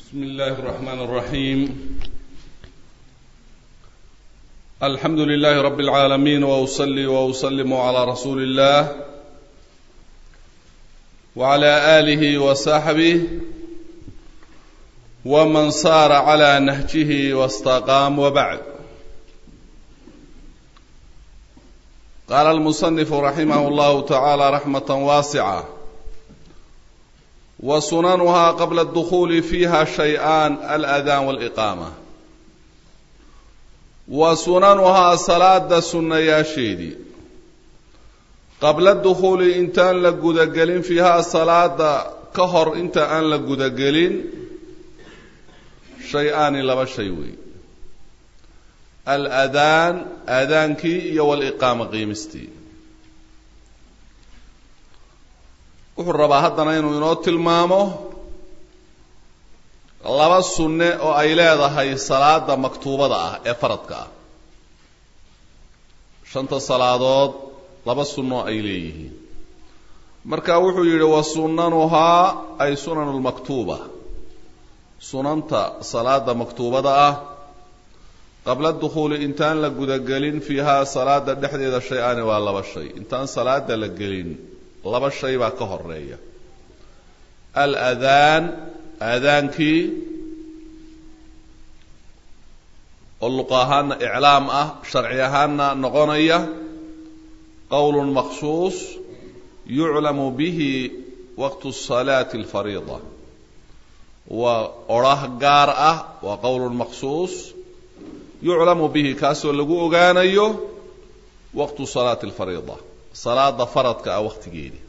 بسم الله الرحمن الرحيم الحمد لله رب العالمين واصلي واسلم على رسول الله وعلى اله وصحبه ومن صار على نهجه واستقام وبعد قال المصنف رحمه الله تعالى رحمه واسعه وسننها قبل الدخول فيها شيئان الأذان والإقامة وسننها صلاة سنة يا شيدي قبل الدخول انتان لقودقلين فيها صلاة كهر انت ان لقودقلين شيئان لبا شيوي الأذان أذانكي يو الإقامة قيمستي wuxuu rabaa haddana inuu inoo tilmaamo laba sunne oo ay leedahay salaada maktuubada ah ee faradka ah shanta salaadood laba sunno ay leeyihiin marka wuxuu yidhi wa sunanuhaa ay sunan lmaktuuba sunanta salaada maktuubada ah qabla dukhuuli intaan la gudagelin fiihaa salaada dhexdeeda shay-aani waa laba shay intaan salaada la gelin laba shay baa ka horeeya aladaan aadaankii oo luqa ahaana iclaam ah sharci ahaana noqonaya qowl maksuus yuclamu bihi waqtu salaati alfariida waa orah gaar ah waa qowl maksuus yuclamu bihi kaasoo lagu ogaanayo waqtu salaati alfariida salaada faradka ah waqtigeedii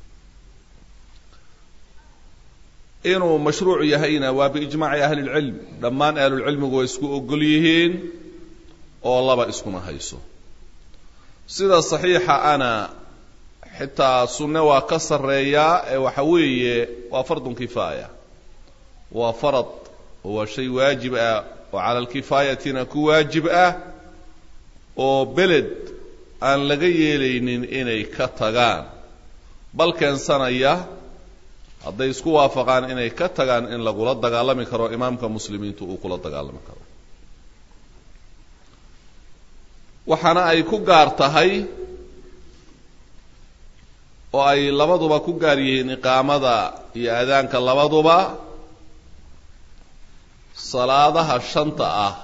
inuu mashruuc yahayna waa biijmaaci ahli lcilm dhammaan ahlulcilmigu way isku ogol yihiin oo laba iskuma hayso sida saxiixa ana xitaa sunne waa ka sarreeyaa ee waxa weeye waa fardun kifaaya waa farad waa shay waajib ah oo cala alkifaayatina ku waajib ah oo beled aan laga yeelaynin inay ka tagaan bal keensanaya hadday isku waafaqaan inay ka tagaan in lagula dagaalami karo imaamka muslimiintu uu kula dagaalami karo waxaana ay ku gaar tahay oo ay labaduba ku gaar yihiin iqaamada iyo aadaanka labaduba salaadaha shanta ah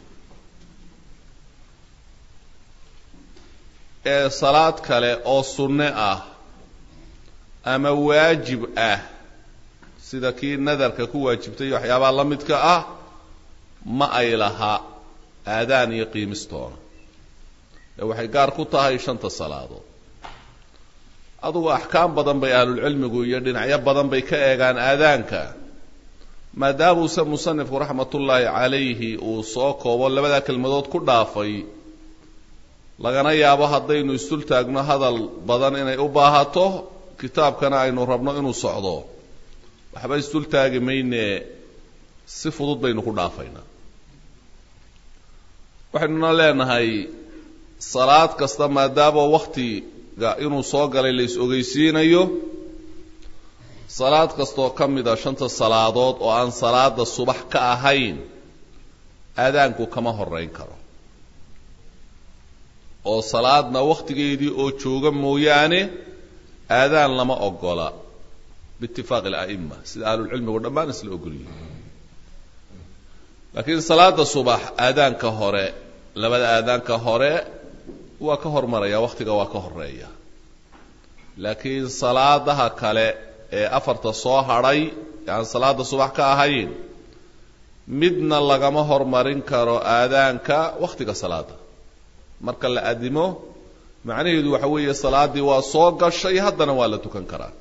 ee salaad kale oo sunne ah ama waajib ah sida kii nadarka ku waajibtay waxyaabaha la midka ah ma ay laha aadaan iyo qiimistoona ee waxay gaar ku tahay shanta salaadood adugu axkaam badan bay ahlulcilmigu iyo dhinacyo badan bay ka eegaan aadaanka maadaamuuse musanifku raxmatullaahi calayhi uu soo koobo labadaa kelmadood ku dhaafay lagana yaabo haddaynu isdul taagno hadal badan inay u baahato kitaabkana aynu rabno inuu socdo waxba isdul taagi mayne si fudud baynu ku dhaafaynaa waxaynuna leenahay salaad kasta maadaama waktiga inuu soo galay la is-ogeysiinayo salaad kastaoo ka mid a shanta salaadood oo aan salaada subax ka ahayn aadaanku kama horeyn karo oo salaadna wakhtigeedii oo jooga mooyaane aadaan lama ogola biitifaaqi ala'ima sida ahlulcilmigu dhammaan isla ogol yihin laakiin salaada subax aadaanka hore labada aadaanka hore waa ka hormaraya wakhtiga waa ka horeeya laakiin salaadaha kale ee afarta soo hadhay ee aan salaada subax ka ahayn midna lagama hormarin karo aadaanka wakhtiga salaada marka la adimo macnaheedu waxa weeye salaaddii waa soo gashay haddana waa la tukan karaa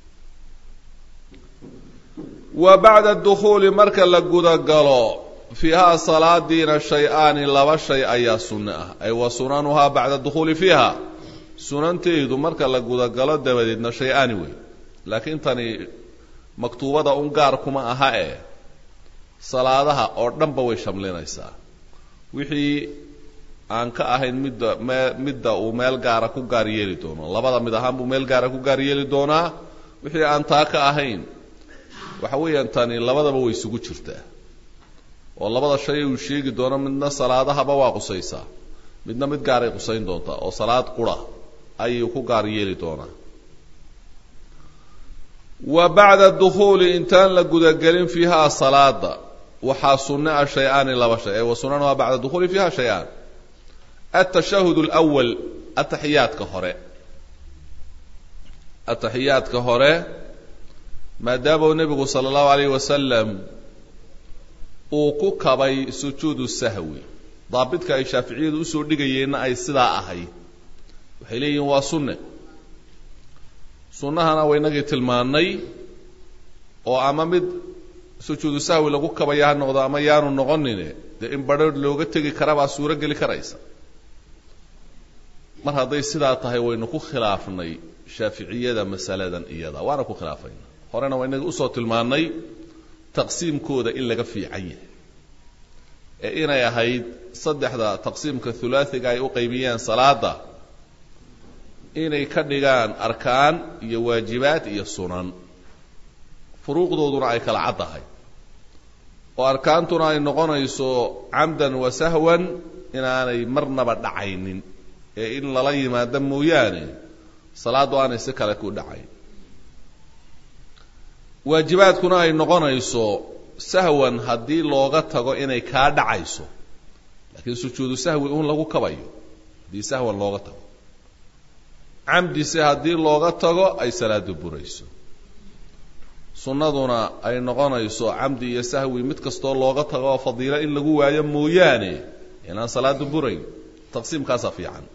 wa bacda dukhuuli marka la gudagalo fiihaa salaadiina shay-aani laba shay ayaa sunno ah ay wa sunanuhaa bacda dukhuuli fiiha sunanteedu marka la gudagalo dabadeedna shay-aani wey laakiin tani maktuubada un gaar kuma aha ee salaadaha oo dhanba way shamlinaysaa wixii aan ka ahayn midda me midda uu meel gaara ku gaar yeeli doono labada mid ahaan buu meel gaara ku gaar yeeli doonaa wixii aan taa ka ahayn waxa weeyaan tani labadaba way isugu jirtaa oo labada shay uu sheegi doono midna salaadahaba waa qusaysaa midna mid gaaray qusayn doontaa oo salaad qura ayuu ku gaar yeeli doonaa wa bacda dukhuuli intaan la gudagelin fiihaa salaada waxaa sunne ah shay-aani laba shay ee wa sunanuhaa bacda dukhuuli fiiha shay-aan altashahud alawal ataxiyaadka hore ataxiyaadka hore maadaama uu nebigu sala allahu alayh wasalam uu ku kabay sujuudu sahwi daabidka ay shaaficiyadu usoo dhigayeenna ay sidaa ahayd waxay leeyihiin waa sunne sunnahana waynagii tilmaannay oo ama mid sujuudu sahwi lagu kabaya ha noqdo ama yaanu noqonine dee in badrharh looga tegi karabaa suuro geli karaysa mar hadday sidaa tahay waynu ku khilaafnay shaaficiyada masaladan iyada waana ku khilaafayna horena waa inagii usoo tilmaannay taqsiimkooda in laga fiican yahay ee inay ahayd saddexda taqsiimka hulaasiga ay u qaybiyeen salaada inay ka dhigaan arkaan iyo waajibaad iyo sunan furuuqdooduna ay kala cad tahay oo arkaantuna ay noqonayso camdan wa sahwan inaanay marnaba dhacaynin ee in lala yimaado mooyaane salaaddu aanay si kale ku dhacayn waajibaadkuna ay noqonayso sahwan haddii looga tago inay kaa dhacayso laakiin sujuudu sahwi un lagu kabayo haddii sahwan looga tago camdise haddii looga tago ay salaadu burayso sunnaduna ay noqonayso camdi iyo sahwi mid kastoo looga tago oo fadiilo in lagu waayo mooyaane inaan salaadu burayn taqsiimkaasaa fiican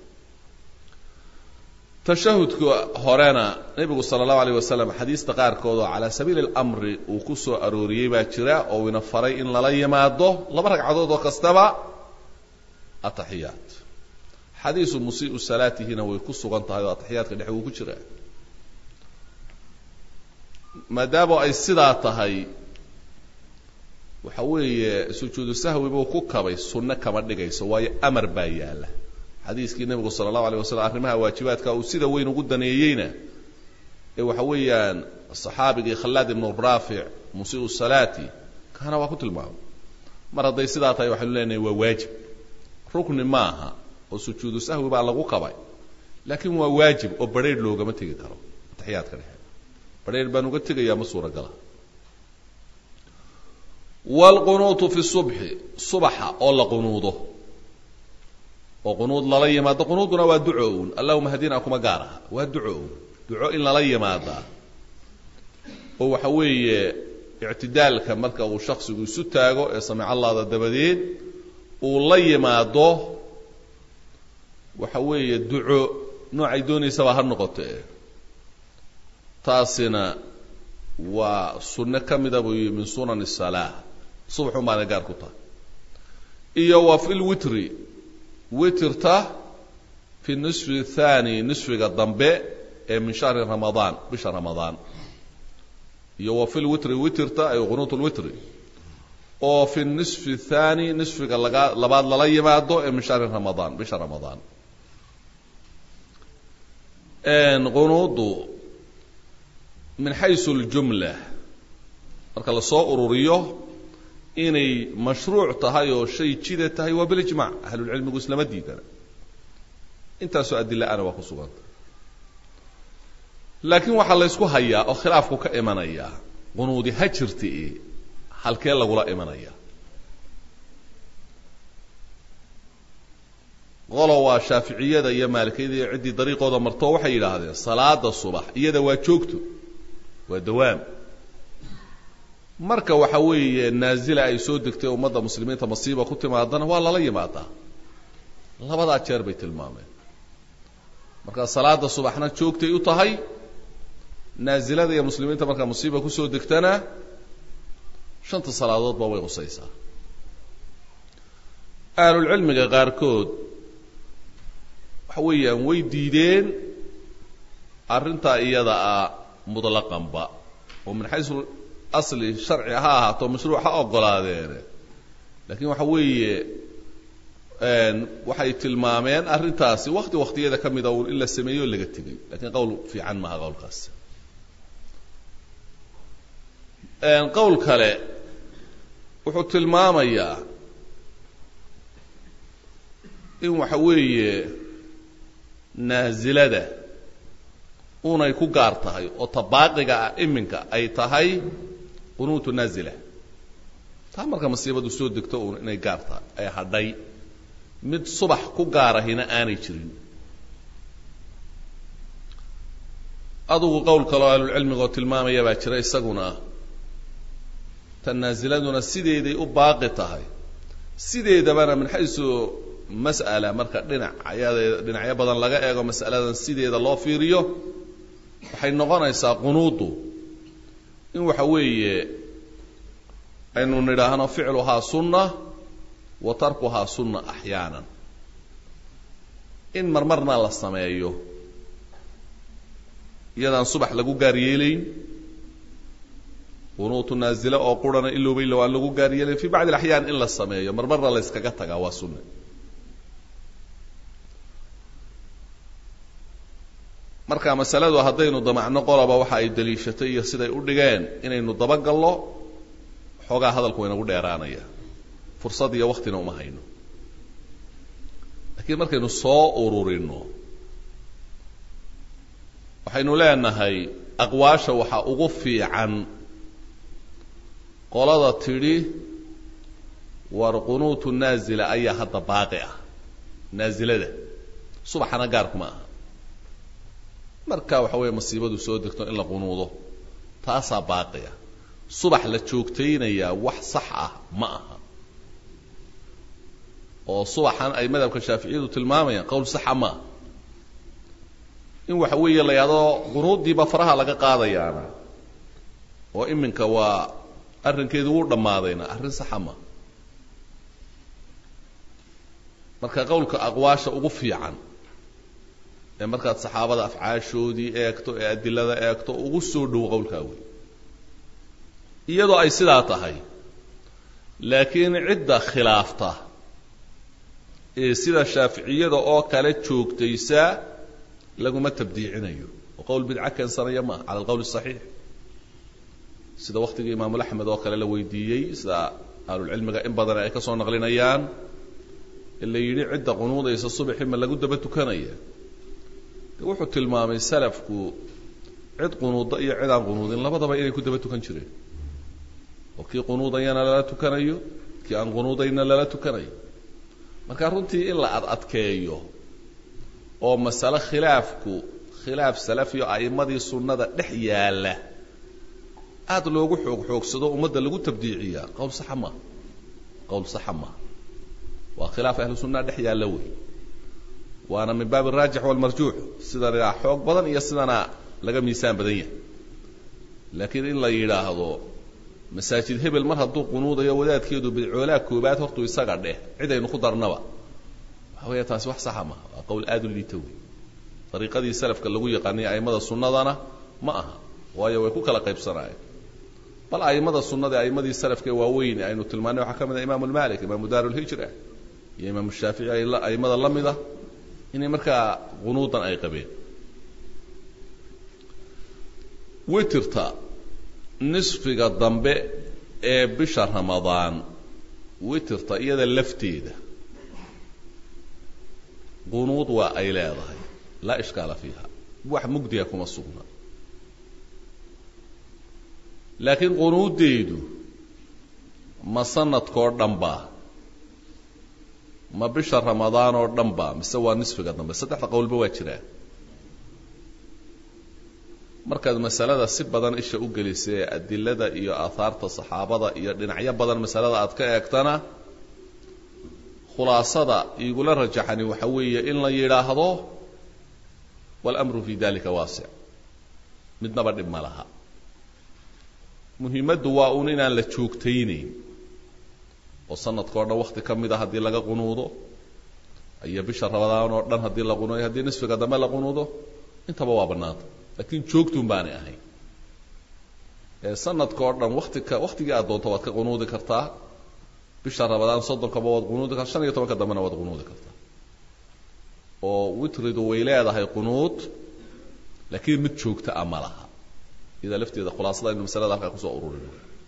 tashahudka horena nebigu sala allahu alayh wasalam xadiista qaarkood oo calaa sabiili alamri uu ku soo arooriyey baa jira oo ina faray in lala yimaado laba ragcadood oo kastaba ataxiyaat xadiisu musii'u salaatihina way ku sugan tahay oo ataxiyaadka dhexe wuu ku jiraa maadaama ay sidaa tahay waxa weeye sujuudu sahwi buu ku kabay sunne kama dhigayso waayo amar baa yaalla xadiiskii nebigu sala allahu alayh wasalam arrimaha waajibaadka uu sida weyn ugu daneeyeyna ee waxa weeyaan saxaabigii khallaad ibnu raafic musii'u salaati kaana waa ku tilmaamay mar hadday sidaa tahay waxaynu leenahay waa waajib rukni maaha oo sujuudu sahwi baa lagu kabay laakiin waa waajib oo barheedh loogama tegi karo ataxiyaadka dhexe barheedh baan uga tegayaa ma suuragala waalqunuutu fi subxi subaxa oo la qunuudo oo qunuud lala yimaado qunuuduna waa duco un allahuma hadina kuma gaar aha waa duco un duco in lala yimaadaa oo waxa weeye ictidaalka marka uu shaksigu isu taago ee samic allaada dabadeed uu la yimaado waxa weeye duco noocay doonaysaba ha noqotee taasina waa sunno ka mida buu yihi min sunan الsalaa subaxun baana gaar ku tahay iyo wa fi lwitri witirta fi nisfi الthani nisfiga dambe ee min shahri ramadaan bisha ramadaan iyo wa fi lwitri witirta ay qunuut lwitri oo fi nisfi الthani nisfiga laga labaad lala yimaado ee min shahri ramadaan bisha ramadaan qunuudu min xaysu اljumla marka lasoo ururiyo inay mashruuc tahay oo shay jida tahay waa bilijmac ahlulcilmigu islama diidana intaasoo adila-ana waa ku suganta laakiin waxaa laysku hayaa oo khilaafku ka imanayaa qunuudi ha jirti halkee lagula imanaya qolo waa shaaficiyada iyo maalikiyada iyo ciddii dariiqooda marto waxay yidhaahdeen salaada subax iyada waa joogto waa dawaam marka waxa weeye naazila ay soo degtay ummadda muslimiinta masiiba ku timaadana waa lala yimaadaa labadaa jeer bay tilmaameen marka salaada subaxna joogtay u tahay naazilada iyo muslimiinta markaa musiiba kusoo degtana shanta salaadoodba way qusaysaa ahlulcilmiga qaarkood waxa weeyaan way diideen arrintaa iyada ah mutlaqanba oo min xaysu asli sharci ha ahaato mashruuc ha ogolaadeene laakiin waxa weeye waxay tilmaameen arrintaasi wakti waktiyada ka mida un in la sameeyo o laga tegay lakiin qowl fiican maaha qowlkaasi qowl kale wuxuu tilmaamayaa in waxa weeye naasilada unay ku gaar tahay oo tabaaqiga ah iminka ay tahay qunuutu naazila taa marka masiibadu soo degto uun inay gaar tahay ay hadhay mid subax ku gaarahina aanay jirin adugu qowl kaloo ahlulcilmiga oo tilmaamaya baa jira isaguna tan naasiladuna sideeday u baaqi tahay sideedabana min xaysu mas'ala marka dhinac ayadeeda dhinacyo badan laga eego mas'aladan sideeda loo fiiriyo waxay noqonaysaa qunuudu in waxa weeye aynu nidhaahno ficluhaa sunna wa tarkuhaa sunna axyaanan in marmarna la sameeyo iyadaan subax lagu gaar yeelayn qunuutu naazile oo qurana ilowbaylo aan lagu gaar yeelayn fi bacdi alaxyaan in la sameeyo marmarna la yskaga tagaa waa sunna marka masaladu haddaynu damacno qoloba waxa ay daliishatay iyo siday u dhigeen inaynu dabagallo xoogaa hadalku waynagu dheeraanaya fursad iyo waktina uma hayno laakiin markaynu soo ururino waxaynu leenahay aqwaasha waxaa ugu fiican qolada tidhi war qunuutu naazila ayaa hadda baaqi ah naasilada subaxana gaarkuma aha marka waxa weeye masiibadu soo degto in la qunuudo taasaa baaqiya subax la joogtaynayaa wax sax ah ma aha oo subaxan ay madhabka shaaficiyadu tilmaamayaan qowl saxa ma aha in waxa weeye la yidhahdo qunuuddiiba faraha laga qaadayaana oo iminka waa arrinkeedu wuu dhammaadayna arrin saxa ma marka qowlka aqwaasha ugu fiican ee markaad saxaabada afcaashoodii eegto ee adilada eegto ugu soo dhow qowlkaa wey iyadoo ay sidaa tahay laakiin cidda khilaafta ee sida shaaficiyada oo kale joogtaysa laguma tabdiicinayo oo qowl bidca keensanaya maaha cala alqowl asaxiix sida waktigii imaamul axmed oo kale la weydiiyey sida ahlulcilmiga in badan ay ka soo naqlinayaan ee la yidhi cidda qunuudaysa subaxi ma lagu daba tukanaya de wuxuu tilmaamay salafku cid qunuuda iyo cid aan qunuudin labadaba inay ku daba tukan jireen oo kii qunuudayana lala tukanayo kii aan qunuudayna lala tukanayo marka runtii in la ad adkeeyo oo masale khilaafku khilaaf salafiyo a'immadii sunnada dhex yaalla aada loogu xoog xoogsado ummadda lagu tabdiiciyaa qowl saxa maaha qowl saxa maaha waa khilaaf ahlu sunnaha dhex yaalla wey waana min baab araajix walmarjuux sidana xoog badan iyo sidana laga miisaan badan yahay laakiin in la yidhaahdo masaajid hebel mar hadduu qunuudayo wadaadkeedu bidcoolaa koobaad hortuu isaga dheh cid aynu ku darnaba waxa weya taasi wax saxa maaha waa qowl aada u liita wey dariiqadii salafka lagu yaqaanay a'immada sunnadana ma aha waayo way ku kala qaybsanaayeen bal a'immada sunnada a'immadii salafka waaweyn aynu tilmaanay waxaa ka mid ah imaamu lmalik imaamu daar lhijra iyo imaamu shaafici a'immada la mida inay markaa qunuudan ay qabeen witirta nisfiga dambe ee bisha ramadaan witirta iyada lafteeda qunuud waa ay leedahay laa ishkaala fiiha wax mugdiga kuma sugna laakiin qunuuddeedu ma sanadkoo dhan baa ma bisha ramadaan oo dhan ba mise waa nisfiga dambe saddexda qowlba waa jiraan markaad masalada si badan isha u gelisay adilada iyo aahaarta saxaabada iyo dhinacyo badan masalada aad ka eegtana khulaasada igula rajaxani waxa weeye in la yidhaahdo walamru fi dalika waasic midnaba dhib ma laha muhiimaddu waa uun inaan la joogtaynayn oo sanadkao dhan wakti ka mid a haddii laga qunuudo iyo bisha ramadaan oo dhan haddii la qunuudo haddii nisfiga dambe la qunuudo intaba waa bannaanta laakiin joogtuun baanay ahayn ee sanadka oo dhan wati ka waktigii aad doonto waad ka qunuudi kartaa bisha ramadaan soddonkaba waad qunuudi kartaa shan iyo tobanka dambena waad qunuudi kartaa oo witridu way leedahay qunuud laakiin mid joogta a ma laha idaa lafteeda khulaasada aynu masalada halkaa kusoo ururino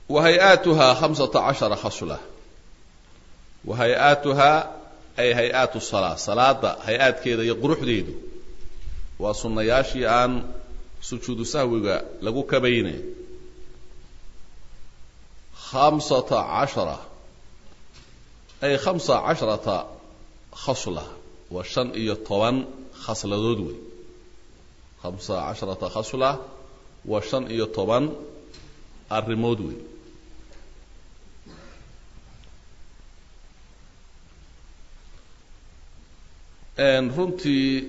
wa hay-aatuhaa khamsata cashara khasla wa hay-aatuhaa ay hay-aatu salaa salaada hay-aadkeeda iyo quruxdeedu waa sunnayaashii aan sujuudu sahwiga lagu kabayne khamsata cashara ay khamsa casharata khasla waa shan iyo toban khasladood wey khamsa casharata khasla waa shan iyo toban arrimood wey runtii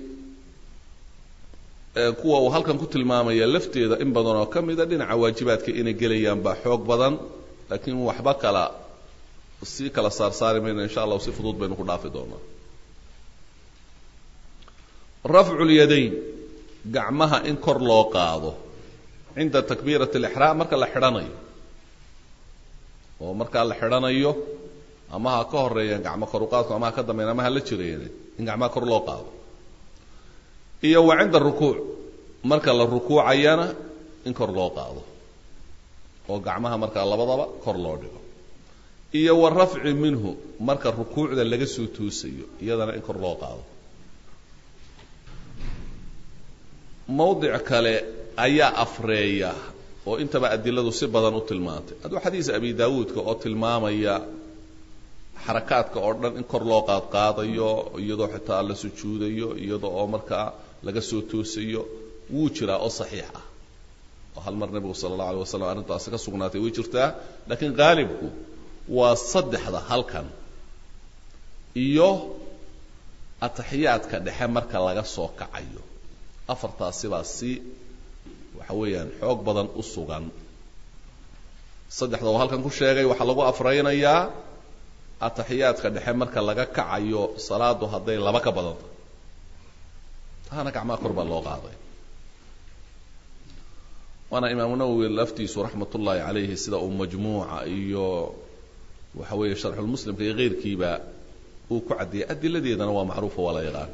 kuwa uu halkan ku tilmaamaya lafteeda in badan oo ka mida dhinaca waajibaadka inay gelayaan baa xoog badan laakiin waxba kala sii kala saarsaari mayna insha allahu si fudud baynu ku dhaafi doonaa rafcu lyadayn gacmaha in kor loo qaado cinda takbiirat alixraam marka la xidhanayo oo markaa la xidhanayo ama ha ka horeeyeen gacmo kor u qaadku ama ha ka dambeyn ama ha la jireen in gacmaha kor loo qaado iyo wa cinda rukuuc marka la rukuucayana in kor loo qaado oo gacmaha markaa labadaba kor loo dhigo iyo wa rafci minhu marka rukuucda laga soo toosayo iyadana in kor loo qaado mawdic kale ayaa afreeya oo intaba adiladu si badan u tilmaantay hadduu xadiis abi daawuudka oo tilmaamaya xarakaadka oo dhan in kor loo qaadqaadayo iyadoo xitaa la sujuudayo iyada oo markaa laga soo toosayo wuu jiraa oo saxiix ah oo hal mar nebigu sala allahu alay wasalam arrintaasi ka sugnaatay way jirtaa laakiin qaalibku waa saddexda halkan iyo ataxiyaadka dhexe marka laga soo kacayo afartaasi baa si waxa weeyaan xoog badan u sugan saddexda oo halkan ku sheegay waxaa lagu afraynayaa ataxiyaadka dhexe marka laga kacayo salaadu hadday laba ka badanta taana gacmaha kor baa loo qaaday waana imaamu nawowi laftiisu raxmat ullaahi calayhi sida uu majmuuca iyo waxa weeye sharxulmuslimka iyo keyrkiiba uu ku caddeeyey adiladeedana waa macruufa waa la yaqaan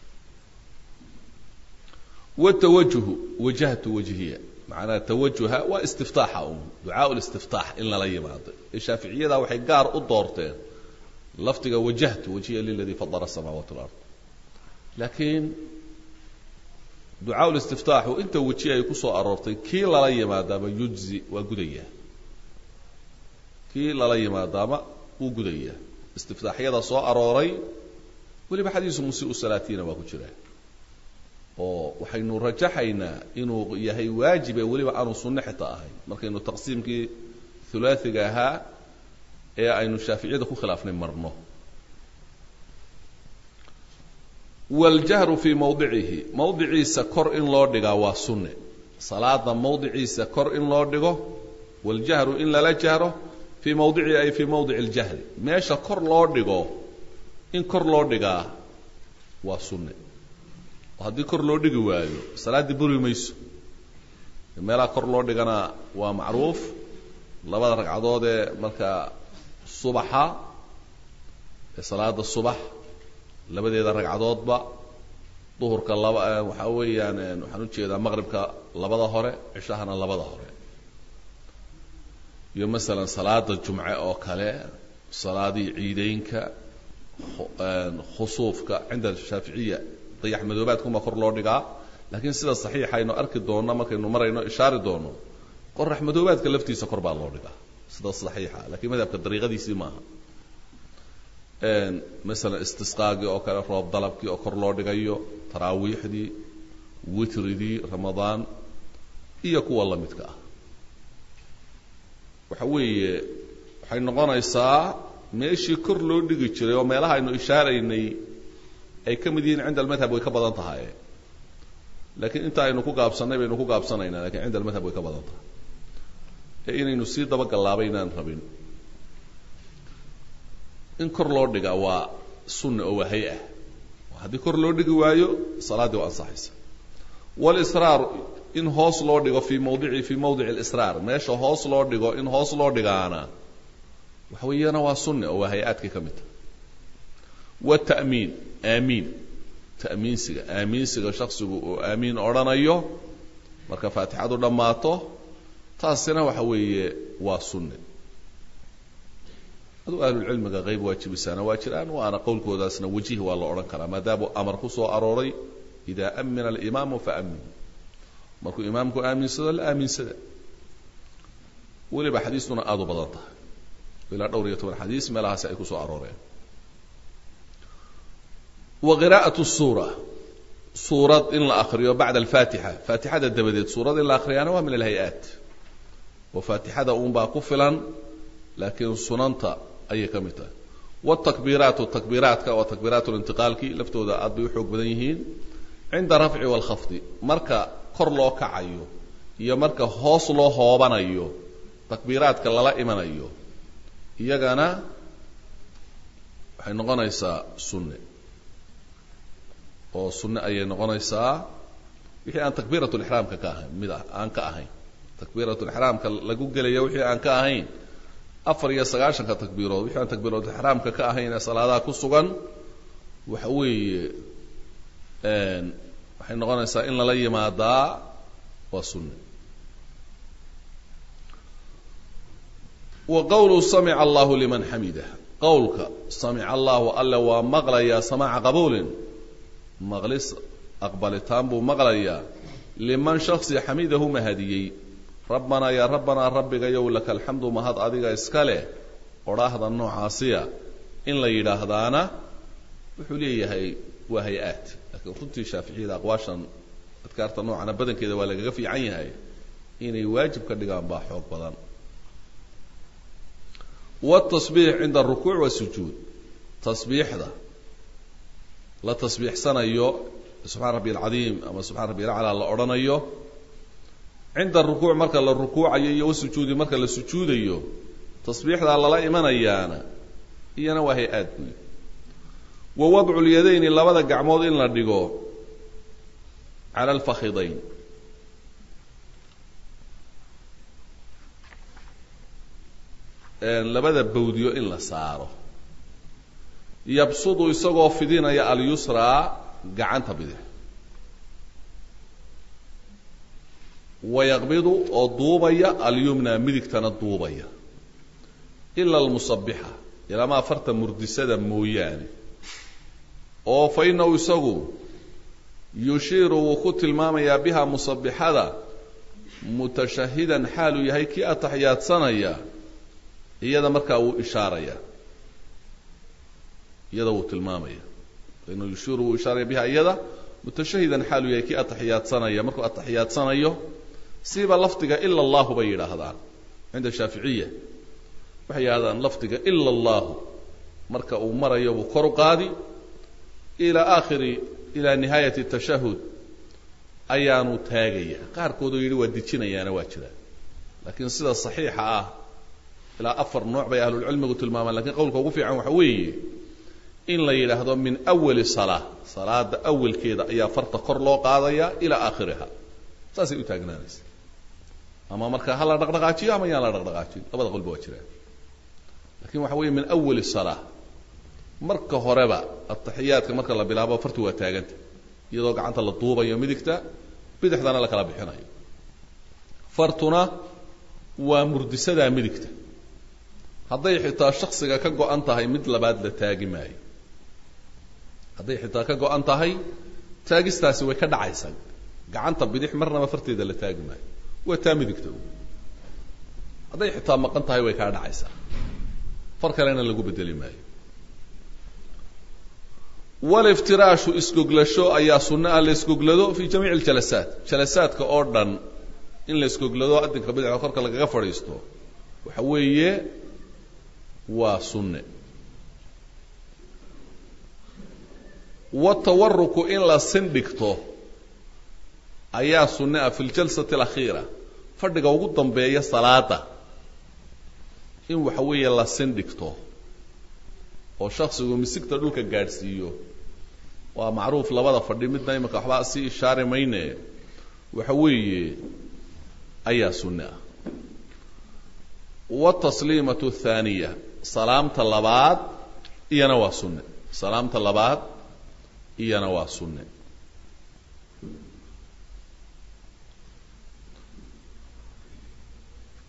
watawajuhu wajahtu wajhiya macnaha tawajuha waa istiftaaxa un ducaa listiftaax in lala yimaado ee shaaficiyada waxay gaar u doorteen lafdiga wajahtu wajhiya liladii fadara asamaawaat alard laakiin ducaa listiftaaxu inta weji ay ku soo aroortay kii lala yimaadaama yujzi waa gudaya kii lala yimaadaama wuu gudaya istiftaaxyada soo arooray weliba xadiisu musiiu salaatiina waa ku jira oo waxaynu rajaxaynaa inuu yahay waajib ee weliba aanu sunno xita ahayn markaynu taqsiimkii hulaasiga ahaa ee aynu shaaficiyada ku khilaafnay marno waljahru fii mawdicihi mawdiciisa kor in loo dhigaa waa sunne salaada mawdiciisa kor in loo dhigo waljahru in lala jahro fii mawdicihi ay fii mawdici اljahri meesha kor loo dhigo in kor loo dhigaa waa sunne oo haddii kor loo dhigi waayo salaaddii buri mayso meelaha kor loo dhigana waa macruuf labada ragcadood ee markaa subaxa ee salaada subax labadeeda ragcadoodba duhurka laba waxaa weeyaan waxaan ujeedaa maqribka labada hore cishahana labada hore iyo masalan salaada jumce oo kale salaadii ciideynka khusuufka cinda shaaficiya dayax madoobaadkuma kor loo dhigaa laakiin sida saxiixa aynu arki doonno markaynu marayno ishaari doono qorax madoobaadka laftiisa kor baa loo dhigaa sida saxiixa lakiin madhabka dariiqadiisii maaha masalan istisqaagii oo kale roob dalabkii oo kor loo dhigayo taraawiixdii witridii ramadaan iyo kuwa la midka ah waxa weeye waxay noqonaysaa meeshii kor loo dhigi jiray oo meelaha aynu ishaaraynay ay ka mid yihiin cinda almadhab way ka badan tahay laakiin inta aynu ku gaabsannay baynu ku gaabsanaynaa lakiin cinda almadhab way ka badan tahay ee inaynu sii dabagalaaba inaan rabin in kor loo dhigaa waa sunna oo waa hay-ah haddii kor loo dhigi waayo salaaddii waa ansaxaysa walisraar in hoos loo dhigo fii mawdici fii mawdici alisraar meesha hoos loo dhigo in hoos loo dhigaana waxa weeyana waa sunne oo waa hay-aadkii ka mid tahay wata'miin aamiin ta'miinsiga aamiinsiga shaksigu uu aamiin odhanayo marka faatixadu dhammaato taasina waxa weeye waa sunne aduu ahlulcilmiga qayb waajibisaana waa jiraan waana qowlkoodaasna wajih waa la odhan karaa maadaamuu amar ku soo arooray idaa amina alimaamu faamin markuu imaamku aaminsado la aaminsada weliba xadiistuna aada u badan tahay ilaa dhowr iyo toban xadiis meelahaasi ay ku soo arooreen wa qiraa'atu suura suurad in la akriyo bacda alfaatixa faatixada dabadeed suurad in la akriyaana waa min alhay-aat oo faatixada uunbaa ku filan laakiin sunanta ayay ka mid tahay wاtakbiiraatu takbiiraatka oo takbiiraat lintiqaalki laftooda aad bay u xoog badan yihiin cinda rafci wاlkhafdi marka kor loo kacayo iyo marka hoos loo hoobanayo takbiiraadka lala imanayo iyagana waxay noqonaysaa sunne oo sunne ayay noqonaysaa wixii aan takbiirat lixraamka ka ahayn mid aan ka ahayn takbiirat lixraamka lagu gelaya wixii aan ka ahayn afar iyo sagaashanka takbiirood wixii aan takbiirat ixraamka ka ahayn ee salaadaha ku sugan waxa weeye waxay noqonaysaa in lala yimaadaa waa sunne wa qawlu samica allahu liman xamidah qowlka samica allahu alle waa maqlayaa samaaca qabuulin maqlis aqbalitaan buu maqlayaa liman shaksi xamidahu mahadiyey rabbanaa yaa rabbanaa rabbigayow laka alxamdu mahad adiga iska leh odhaahda noocaasiya in la yidhaahdaana wuxuu leeyahay waa hay-aad laakiin runtii shaaficiyada aqwaashan adkaarta noocana badankeeda waa lagaga fiican yahay inay waajib ka dhigaan baa xoog badan wاtasbiix cinda arukuuc wasujuud tasbiixda la tasbiixsanayo subxaan rabbi alcadiim ama subxaan rabbi alaclaa la odhanayo cinda arukuuc marka la rukuucayo iyo wasujuudi marka la sujuudayo tasbiixdaa lala imanayaana iyana waa hay-aad buy wa wadcu lyadayni labada gacmood in la dhigo cala alfakhidayn labada bawdiyo in la saaro yabsudu isagoo fidinaya alyusraa gacanta bidix wayaqbidu oo duubaya alyumna midigtana duubaya ila almusabixa ilamaa farta murdisada mooyaane oo fa inahu isagu yushiiru wuu ku tilmaamayaa biha musabixada mutashahidan xaaluu yahay kii ataxiyaadsanaya iyada markaa wuu ishaaraya iyada wuu tilmaamaya fainahu yushiiru wuu ishaaraya biha iyada mutashahidan xaaluu yahay kii ataxiyaadsanaya markuu atixiyaadsanayo siba lafdiga ila allahu bay yidhaahdaan cinda shaaficiya waxay yidhahdaan lafdiga ila allahu marka uu marayo buu kor u qaadi ilaa aakhiri ilaa nihaayati tashahud ayaanu taagaya qaarkoodoo yidhi waa dejinayaana waa jiraan laakiin sida saxiixa ah ilaa afar nooc bay ahlulcilmigu tilmaamaan lakiin qowlka ugu fiican waxa weeye in la yidhaahdo min awali salaa salaada awalkeeda ayaa farta kor loo qaadaya ilaa aakhiriha saasay u taagnaanaysa ama marka ha la dhaqdhaqaajiyo ama yaan la dhaqdhaqaajin labada qolba waa jiraan lakin waxa weeye min awali salaa marka horeba ataxiyaadka marka la bilaabo fartu waa taaganta iyadoo gacanta la duubayo midigta bidixdana la kala bixinayo fartuna waa murdisadaa midigta hadday xitaa shaksiga ka go-an tahay mid labaad la taagi maayo hadday xitaa ka go-an tahay taagistaasi way ka dhacaysaa gacanta bidix marnaba farteeda la taagi maayo waa taa midigta hadday xitaa maqan tahay way kaa dhacaysaa far kalena lagu bedeli maayo waliftiraashu isgoglasho ayaa sunno ah la isgoglado fi jamiici aljalasaat jalasaadka oo dhan in la isgoglado adinka bidixda korka lagaga fadhiisto waxa weeye waa sunne watawaruku in la sindhigto ayaa sunne ah fi ljalsati alakhiira fadhiga ugu dambeeya salaada in waxa weeye la sindhigto oo shaksigu misigta dhulka gaadhsiiyo waa macruuf labada fadhi midna imika waxba sii ishaari mayne waxa weeye ayaa sunne ah wtasliimatu athaaniya salaamta labaad iyana waa sunne salaamta labaad iyana waa sunne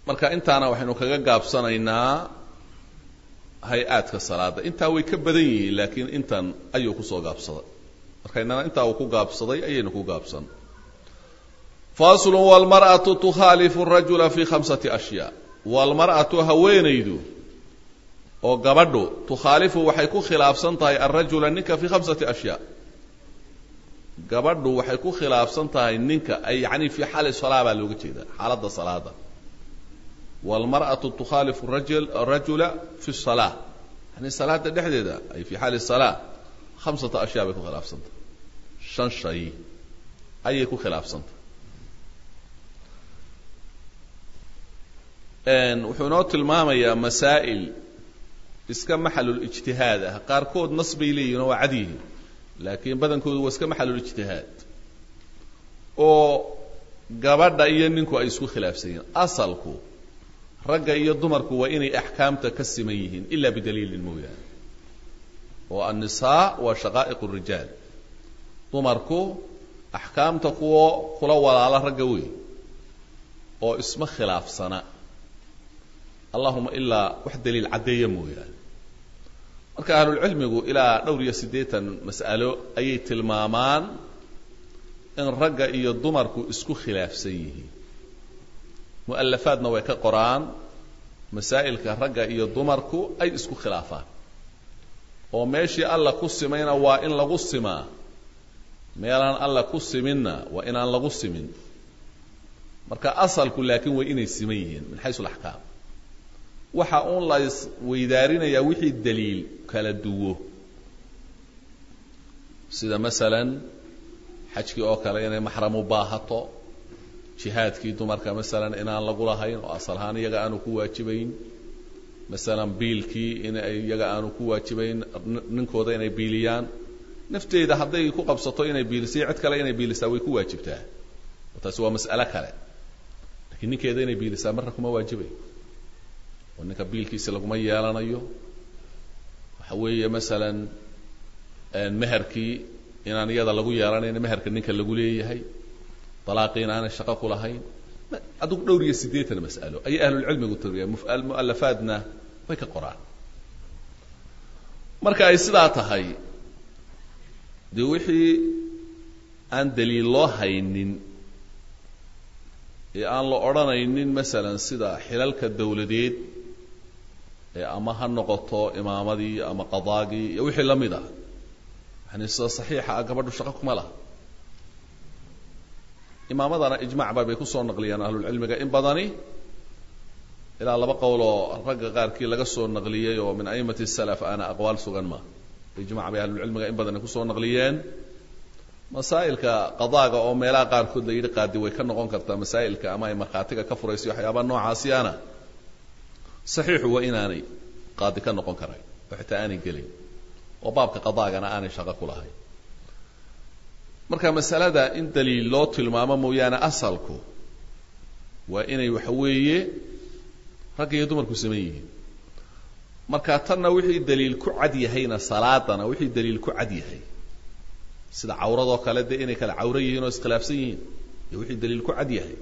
marka intaana waxaynu kaga gaabsanaynaa hay-aadka salaada intaa way ka badan yihiin laakiin intan ayuu kusoo gaabsaday markaynana intaa uu ku gaabsaday ayaynu ku gaabsan faslu wlmar'atu tukhaalifu rajula fi khamsati ashyaa waalmar'atu haweenaydu oo gabadhu tukhaalifu waxay ku khilaafsan tahay alrajula ninka fi khamsati ashyaa gabadhu waxay ku khilaafsan tahay ninka ay yani fi xaali salaa baa looga jeedaa xaaladda salaada waalmar'atu tukhaalifu rajul rajula fi salaa yani salaada dhexdeeda ay fi xaali salaa khamsata ashyaa bay ku khilaafsan tahay shan shay ayay ku khilaafsan tahay wuxuu inoo tilmaamayaa masaa'il iska maxalulijtihaad ah qaarkood nas bay leeyihin oo waa cad yihiin laakiin badankoodu waa iska maxalulijtihaad oo gabadha iyo ninku ay isku khilaafsan yihiin asalku ragga iyo dumarku waa inay axkaamta ka siman yihiin ila bidaliilin mooyaane oo annisaa waa shaqaa'iq rijaal dumarku axkaamta kuwo kula walaala ragga wey oo isma khilaafsana allahuma ilaa wax daliil caddeeya mooyaane marka ahlulcilmigu ilaa dhowr iyo siddeetan mas'alo ayay tilmaamaan in ragga iyo dumarku isku khilaafsan yihiin mu'alafaadna way ka qoraan masaa'ilka ragga iyo dumarku ay isku khilaafaan oo meeshii alla ku simayna waa in lagu simaa meelaan alla ku siminna waa inaan lagu simin marka asalku laakiin way inay siman yihiin min xaysu alaxkaam waxa uun la isweydaarinayaa wixii daliil kala duwo sida masalan xajkii oo kale inay maxram u baahato jihaadkii dumarka masalan inaan lagu lahayn oo asal ahaan iyaga aanu ku waajibayn masalan biilkii in iyaga aanu ku waajibayn ninkooda inay biiliyaan nafteeda hadday ku qabsato inay biilisay cid kale inay biilisaa way ku waajibtaa taasi waa mas'alo kale lakiin ninkeeda inay biilisaa marna kuma waajibay oo ninka biilkiisa laguma yeelanayo waxa weeye masalan meherkii inaan iyada lagu yeelanayn meherka ninka lagu leeyahay dalaaqii inaanay shaqo ku lahayn adigu dhowr iyo siddeetan mas'alo ayay ahlulcilmigu tiriya mu'alafaadna way ka qoraan marka ay sidaa tahay dee wixii aan daliil loo haynin ee aan la odhanaynin masalan sida xilalka dawladeed ee ama ha noqoto imaamadii ama qadaagii iyo wixii la mid ah yani sida saxiixa ah gabadhu shaqo kuma laha imaamadana ijmacba bay kusoo naqliyaan ahlulcilmiga in badani ilaa laba qowloo ragga qaarkii laga soo naqliyey oo min aimati salaf ana aqwaal sugan ma ijmac bay ahlulcilmiga in badani kusoo naqliyeen masaa'ilka qadaaga oo meelaha qaarkood la yidhi qaadi way ka noqon kartaa masaa'ilka ama ay markhaatiga ka furaysa waxyaabaha noocaasiana saxiixu waa inaanay qaadi ka noqon karayn oo xitaa aanay gelin oo baabka qadaagana aanay shaqo ku lahayn marka masalada in daliil loo tilmaamo mooyaane asalku waa inay waxa weeye ragga iyo dumarku saman yihiin marka tanna wixii daliil ku cad yahayna salaadana wixii daliil ku cad yahay sida cawradoo kale dee inay kala cawro yihiin oo iskhilaafsan yihiin iyo wixii daliil ku cad yahay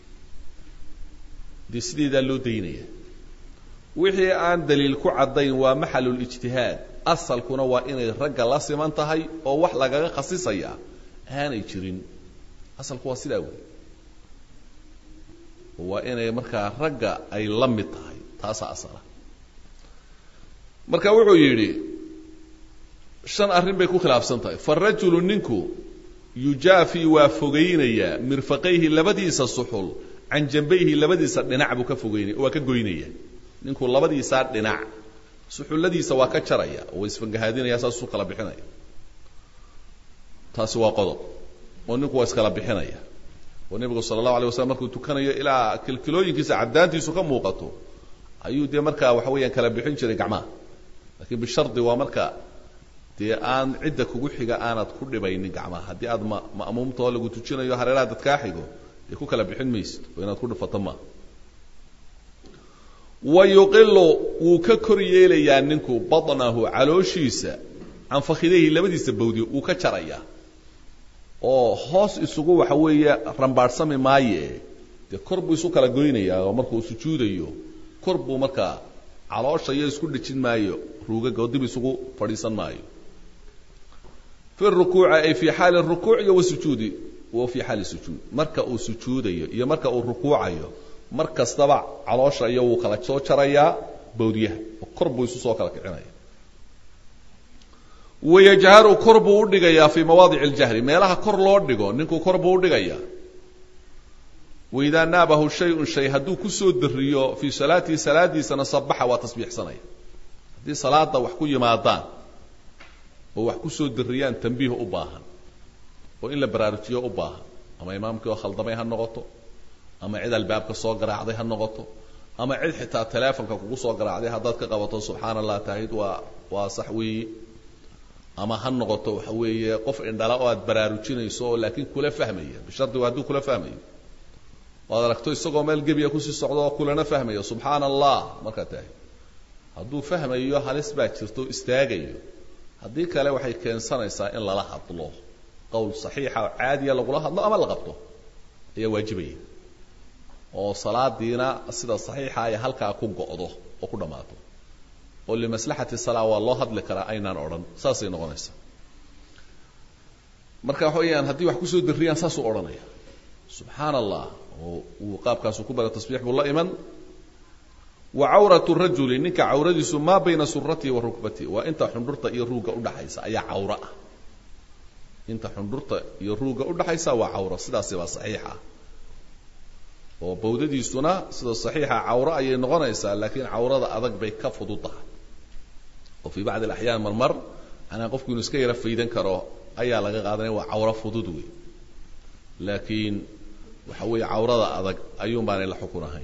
dee sideedaa loo daynaya wixii aan daliil ku caddayn waa maxalulijtihaad asalkuna waa inay ragga la siman tahay oo wax lagaga khasisaya aanay jirin asalku waa sidaa wey waa inay markaa ragga ay la mid tahay taasaa asala marka wuxuu yidhi shan arrin bay ku khilaafsan tahay farajulu ninku yujaafi waa fogaynayaa mirfaqayhi labadiisa suxul can jambayhi labadiisa dhinac buu ka fogeynaya waa ka goynaya ninku labadiisaa dhinac suxulladiisa waa ka jaraya oo isfangahaadinaya saasuu kala bixinaya taasi waa qodob oo ninku waa iskala bixinaya oo nebigu sala allahu alay waslam markuu tukanayo ilaa kilkilooyinkiisa caddaantiisu ka muuqato ayuu dee markaa waxa weeyaan kala bixin jiray gacmaha lakiin bishardi waa marka dee aan cidda kugu xiga aanad ku dhibaynin gacmaha haddii aad ma ma'muumtao lagu tujinayo hareeraha dad kaa xigo dee ku kala bixin maysid oo inaad ku dhifato maa wa yuqilu wuu ka kor yeelayaa ninku badnahu calooshiisa can fakhidayhi labadiisa bawdi wuu ka jarayaa oo hoos isugu waxa weeye rambaadhsami maaye dee kor buu isu kala goynayaa oo markuu sujuudayo kor buu markaa caloosha iyo isku dhejin maayo ruugaga oo dib isugu fadhiisan maayo fi rukuuci ay fi xaali rukuuc iyo wasujuudi wa fi xaali sujuud marka uu sujuudayo iyo marka uu rukuucayo mar kastaba caloosha iyo wuu kala soo jarayaa bawdyaha oo kor buu isu soo kala kicinaya wayajharu kor buu u dhigayaa fii mawaadici اljahri meelaha kor loo dhigo ninkuu kor buu u dhigayaa waidaa naabahu shayun shay hadduu kusoo dariyo fii salaatihi salaadiisana sabaxa waa tasbiixsanaya haddii salaada wax ku yimaadaan oo wax kusoo dariyaan tambiih u baahan oo in la baraarujiyo u baahan ama imaamkii oo khaldamay ha noqoto ama cid albaabka soo garaacday ha noqoto ama cid xitaa teleefonka kugu soo garaacday haddaad ka qabato subxaana allah tahid waa waa sax weeye ama ha noqoto waxa weeye qof indhala oo aad baraarujinayso oo laakiin kula fahmaya bishardi waa hadduu kula fahmayo o ad aragto isagoo meel gebiya kusii socdo oo kulana fahmayo subxaana allah markaa tahay hadduu fahmayo halis baa jirto istaagayo haddii kale waxay keensanaysaa in lala hadlo qowl saxiixa oo caadiya lagula hadlo ama la qabto ayaa waajibaya oo salaadiina sida saxiixa ay halkaa ku go'do oo ku dhammaato oo limaslaxati salaa waa loo hadli karaa aynaan odhan saasay noqonaysaa marka waxa weyaan haddii wax kusoo dariyaan saasuu odhanaya subxaana allah oo uu qaabkaasu ku bara tasbiix buu la iman wa cawratu rajuli ninka cawradiisu maa bayna suratihi wa rukbatihi waa inta xundhurta iyo ruugga udhaxaysa ayaa cawro ah inta xundhurta iyo ruugga udhaxaysa waa cawro sidaasi baa saxiixa oo bawdadiisuna sida saxiixa cawro ayay noqonaysaa laakiin cawrada adag bay ka fudud tahay oo fii bacdi alaxyaan marmar anaa qofku inuu iska yaro faydan karo ayaa laga qaadanaya waa cawro fudud wey laakiin waxa weeye cawrada adag ayuun baanay la xukun ahayn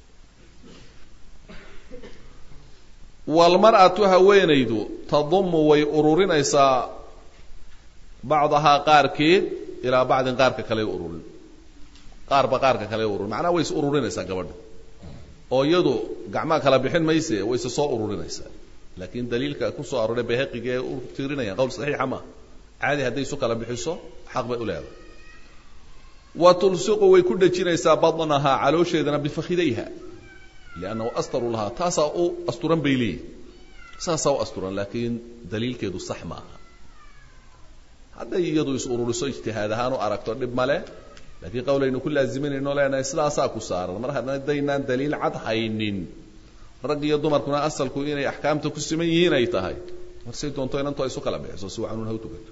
walmar'atu haweenaydu tadumu way ururinaysaa bacdahaa qaarkeed ilaa bacdin qaarka kale ururin qaarba qaarka kale ururin macnaha way is ururinaysaa gabadha oo iyadu gacmaha kala bixin mayse way se soo ururinaysaa laakiin daliilka kusoo arooray bahaqiga ee u tiirinayaan qowl saxiixa maaha caadi hadday isu kala bixiso xaq bay u leedahay wa tulsiqu way ku dhejinaysaa badnahaa caloosheedana bifakhidayha liannahu astaru lahaa taasaa u asturan bay leeyihin saasaa u asturan laakiin daliilkeedu sax maaha hadday iyadu is ururiso ijtihaad ahaan u aragto dhib male laakiin qawlaynu ku laaziminayno leenahay sidaasaa ku saaran mar haddaynaan daliil cad haynin rag iyo dumarkuna asalku inay axkaamta ku siman yihiin ay tahay marsay doonto inantu ay isu kala bixiso si wacanuun ha u tukato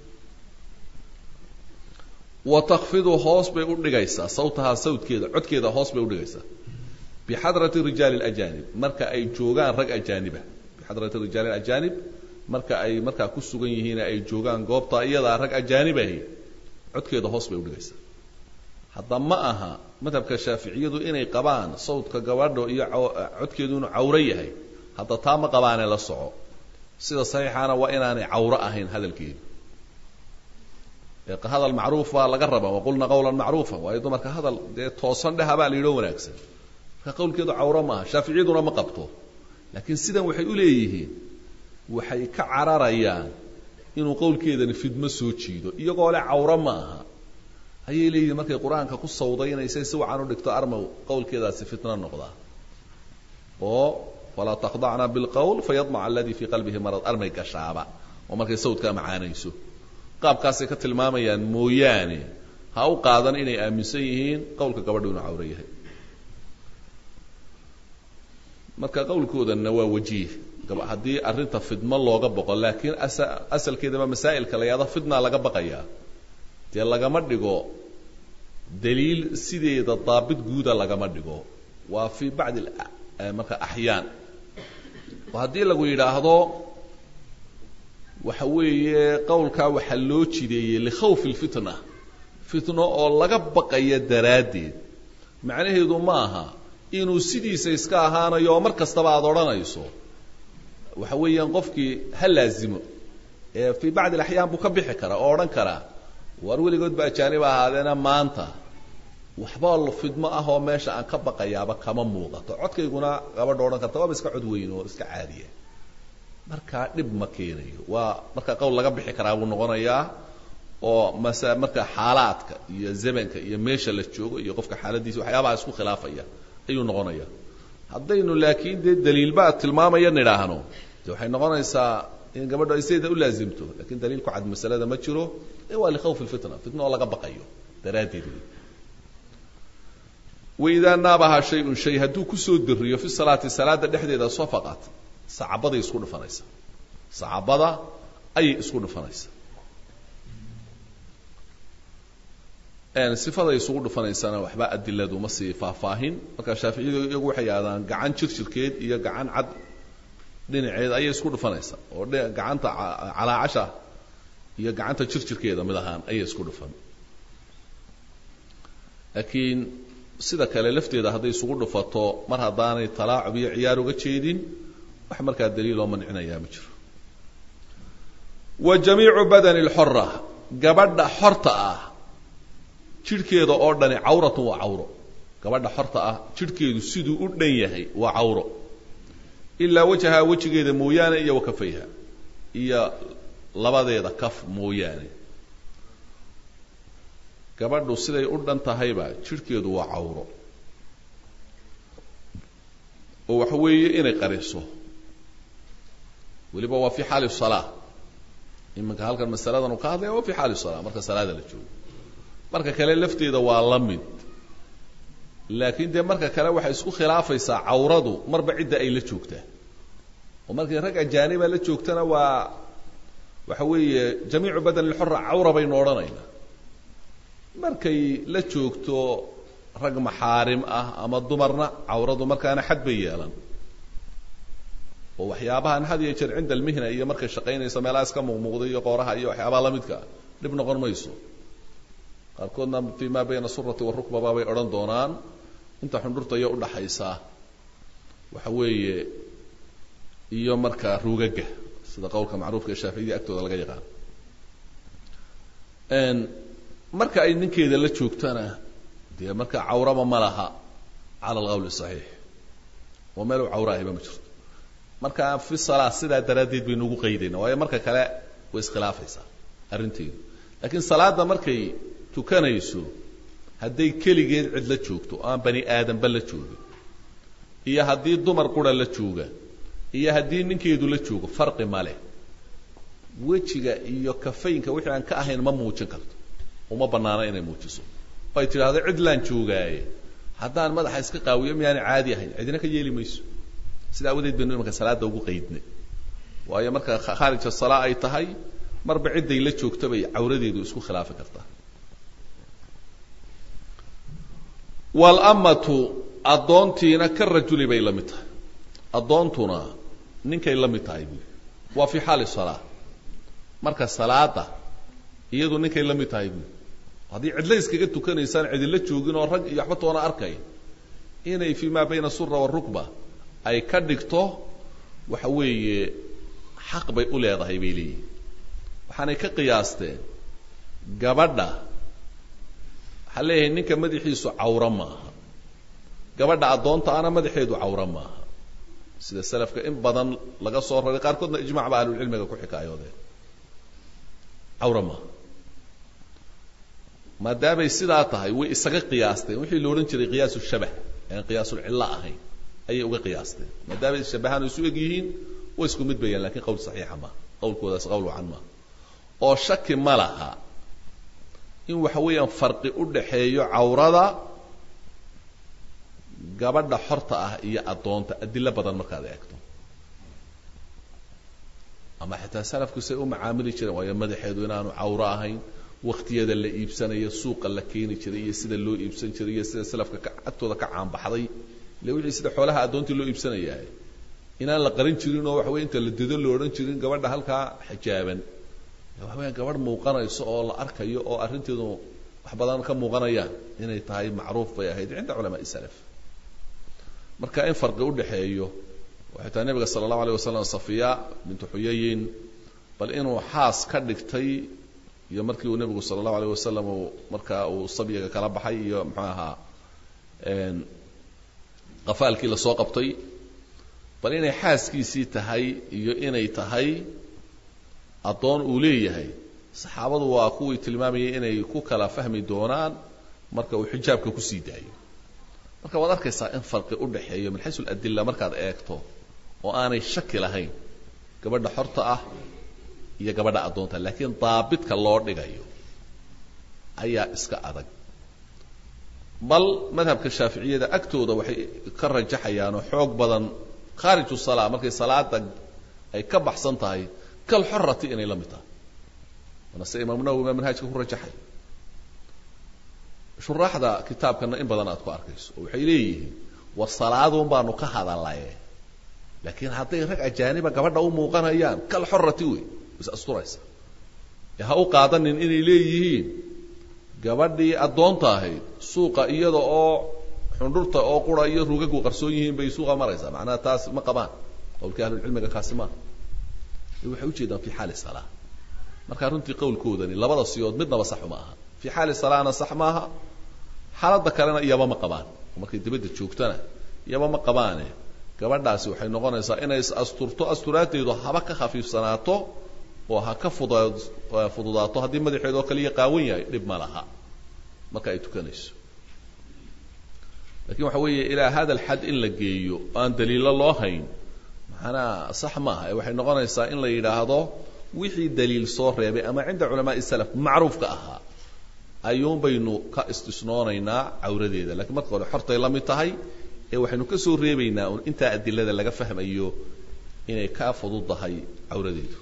wa takfidu hoos bay u dhigaysaa sawtahaa sawdkeeda codkeeda hoos bay udhigaysaa bixadrati rijaali اlajanib marka ay joogaan rag ajaaniba bixadrati rijaali ajanib marka ay markaa ku sugan yihiin ay joogaan goobta iyadaa rag ajaanib ahi codkeeda hoos bay udhigaysaa hadda ma aha madhabka shaaficiyadu inay qabaan sawdka gabadho iyo codkeedu inuu cawro yahay hadda taa ma qabaane la soco sida saxiixaana waa inaanay cawro ahayn hadalkeedu hadal macruuf baa laga rabaa waqulna qawlan macruufa waayo dumarka hadal dee toosan dheha baa la yidhoo wanaagsan marka qawlkeedu cawro maaha shaaficiyaduna ma qabto laakiin sidan waxay u leeyihiin waxay ka cararayaan inuu qowlkeedani fidmo soo jiido iyagoo le cawro ma aha ayay leeyihiin markay qur-aanka ku sawdaynaysay si wacan u dhigto armow qowlkeedaasi fitno noqdaa oo falaa takhdacna bilqowl fayadmaca aladii fii qalbihi marad armay gashaaba oo markay sawdkaa macaanayso qaabkaasay ka tilmaamayaan mooyaane ha u qaadan inay aaminsan yihiin qowlka gabadhu inuu cawro yahay marka qowlkoodanna waa wajiih haddii arrinta fidmo looga boqo laakiin asalkeedaba masaa'ilka la yahdo fidna laga baqayaa dee lagama dhigo daliil sideeda daabit guuda lagama dhigo waa fii bacdi marka axyaan oo haddii lagu yidhaahdo waxa weeye qowlkaa waxaa loo jideeyey likhawfi lfitna fitno oo laga baqaya daraaddeed macnaheedu ma aha inuu sidiisa iska ahaanayo oo mar kastaba aada odhanayso waxa weeyaan qofkii ha laazimo ee fii bacdi alaxyaan buu ka bixi karaa oo odhan karaa war weligood ba ajaanib ahaadeena maanta waxba fidmo ah oo meesha aan ka baqayaaba kama muuqato codkayguna gabadha odhan karta waaba iska cod weyn oo iska caadiya markaa dhib ma keenayo waa marka qowl laga bixi karaa buu noqonayaa oo mase marka xaalaadka iyo zamanka iyo meesha la joogo iyo qofka xaaladiisa waxyaabaha isku khilaafaya ayuu noqonaya haddaynu laakiin dee daliilbaa tilmaamaya nidhaahno de waxay noqonaysaa in gabadho ay sideeda u laazimto lakin daliil ku cad masalada ma jiro ee waa likhawfi lfitna fitna oo laga baqayo daraaddeed wey waidaa naabahaa shay-un shay hadduu kusoo diriyo fi salaati salaada dhexdeeda safaqat sacabaday isku dhufanaysaa sacabada ayay isku dhufanaysaa sifaday isugu dhufanaysana waxba adiladu ma sii faahfaahin marka shaaficiyadu iyagu waxay yidhahdaan gacan jirjirkeed iyo gacan cad dhinaceed ayay isku dhufanaysaa oo gacanta calaacasha iyo gacanta jirjirkeeda mid ahaan ayay isku dhufan laakiin sida kale lafteeda hadday isugu dhufato mar haddaanay talaacub iyo ciyaar uga jeedin wax markaa daliiloo mancinayaa ma jiro wa jamiicu badani lxora gabadha xorta ah jidhkeeda oo dhani cawratun waa cawro gabadha xorta ah jidhkeedu siduu u dhan yahay waa cawro ilaa wajahaa wejigeeda mooyaane iyo wakafayha iyo labadeeda kaf mooyaane gabadhu siday u dhan tahayba jidhkeedu waa cawro oo waxa weeye inay qariso weliba waa fi xaali salaa iminka halkan masaladan uu ka hadlaya waa fi xaali salaa marka salaada la joogo marka kale lafteeda waa la mid laakiin dee marka kale waxay isku khilaafaysaa cawradu marba cidda ay la joogtaa oo markay rag ajaaniba la joogtana waa waxa weeye jamiicu badan lxora cawra baynu odhanaynaa markay la joogto rag maxaarim ah ama dumarna cawradu markaana xad bay yeelan oo waxyaabahan had iyo jeer cinda almihna iyo markay shaqaynayso meelaha iska muuqmuuqday iyo qooraha iyo waxyaabaha lamidka dhib noqon mayso qaarkoodna fi ma bayna surati warukbaba bay odhan doonaan inta xundhurta iyo udhaxaysaa waxa weeye iyo markaa rugaga sida qowlka macruufka ee shaaficiyada agtooda laga yaqaan marka ay ninkeeda la joogtana dee marka cawraba ma laha cala alqawl saxiix oo meel u cawra ahiba ma jirto marka fi salaa sidaa daraaddeed baynu ugu qaydayna waayo marka kale way iskhilaafaysaa arrinteedu laakiin salaada markay tukanayso hadday keligeed cid la joogto oo aan bani aadamba la joogin iyo haddii dumar qura la jooga iyo haddii ninkeedu la joogo farqi ma leh wejiga iyo kafaynka wixii aan ka ahayn ma muujin karto uma bannaano inay muujiso oo ay tidhaahdo cid laan joogaaye haddaan madaxa iska qaawiyo miyaana caadi ahayn cidina ka yeeli mayso sida awadeed baynu imanka salaada ugu qaydnay waayo marka khaarija salaa ay tahay marba cidday la joogta bay cawradeedu isku khilaafi kartaa walamatu addoontiina ka rajuli bay la mid tahay addoontuna ninkay la mid tahay buui waa fi xaali salaa marka salaada iyadu ninkay la mid tahay buui haddii cidla iskaga tukanaysaan cidila joogin oo rag iyo waxba toona arkay inay fi ma bayna sura warukba ay ka dhigto waxa weeye xaq bay u leedahay bay leeyihin waxaanay ka qiyaasteen gabadha waxaa leeyahay ninka madaxiisu cawro maaha gabadha addoonta ana madaxeedu cawro maaha sida salafka in badan laga soo raray qaarkoodna ijmac ba ahlulcilmiga ku xikaayoodeen cawro maaha maadaamay sidaa tahay way isaga qiyaasteen wixii la odhan jiray qiyaasu shabah aan qiyaasulcillo ahayn ayay uga qiyaasteen maadaamay shabahaan isu eg yihiin way isku mid bayaan lakin qowl saxiixa maaha qowlkoodaas qowl wacan maaha oo shaki ma laha in waxa weeyaan farqi u dhaxeeyo cawrada gabadha xorta ah iyo addoonta adilo badan markaad eegto ama xitaa salafku say u macaamili jireen waayo madaxeedu inaanu cawro ahayn waktiyada la iibsanayo suuqa la keeni jiray iyo sida loo iibsan jiray iyo sida salafka ka agtooda ka caanbaxday ile wixii sida xoolaha addoontii loo iibsanayahay inaan la qarin jirin oo waxa weye inta la dido lo odhan jirin gabadha halkaa xijaaban waxa weya gabadh muuqanayso oo la arkayo oo arrinteedu wax badan ka muuqanayaan inay tahay macruuf bay ahayd cinda culamaai salaf marka in farqi udhaxeeyo waxay tahay nabiga sala allahu alayh wasalam safiya bintu xuyayin bal inuu xaas ka dhigtay iyo markii uu nebigu sala allahu alayh wasalam uu markaa uu sabyiga kala baxay iyo muxuu ahaa qafaalkii lasoo qabtay bal inay xaaskiisii tahay iyo inay tahay addoon uu leeyahay saxaabadu waa kuwii tilmaamayay inay ku kala fahmi doonaan marka uu xijaabka kusii daayo marka waad arkaysaa in farqi u dhaxeeyo min xaysu aladilla markaad eegto oo aanay shaki lahayn gabadha xorta ah iyo gabadha addoonta laakiin daabidka loo dhigayo ayaa iska adag bal madhabka shaaficiyada agtooda waxay ka rajaxayaan oo xoog badan khaariju salaa markay salaada ay ka baxsan tahay kal xorati inay la mid tahay waana se imaamu nawowi baa manhaajka ku rajaxay shuraaxda kitaabkana in badan aad ku arkayso oo waxay leeyihiin war salaaduun baanu ka hadalaye laakiin hadday rag ajaaniba gabadha u muuqanayaan kal xorati wey is asturaysa ee ha u qaadanin inay leeyihiin gabadhii addoonta ahayd suuqa iyada oo xundhurta oo qura iyo rugagu qarsoon yihiin bay suuqa maraysaa macnaha taas ma qabaan qowlkii ahlulcilmiga kaasi maaha waxay ujeedaan fi xaali salaa markaa runtii qowlkoodani labada siyood midnaba saxu ma aha fi xaali salaana sax maaha xaaladda kalena iyaba ma qabaan markay dibadda joogtana iyaba ma qabaane gabadhaasi waxay noqonaysaa inay is asturto asturaadeedu haba ka khafiifsanaato oo ha ka fudud fududaato haddii madaxeed oo kaliya qaawan yahay dhib ma laha marka ay tukanayso lakin waxa weeye ilaa hada alxad in la geeyo oo aan daliilo loo hayn macnaa sax maaha ee waxay noqonaysaa in la yidhaahdo wixii daliil soo reebay ama cinda culamaai salaf macruufka ahaa ayuun baynu ka istisnoonaynaa cawradeeda lakiin marka hore xortay la mid tahay ee waxaynu ka soo reebaynaa un intaa adilada laga fahmayo inay ka fududdahay cawradeedu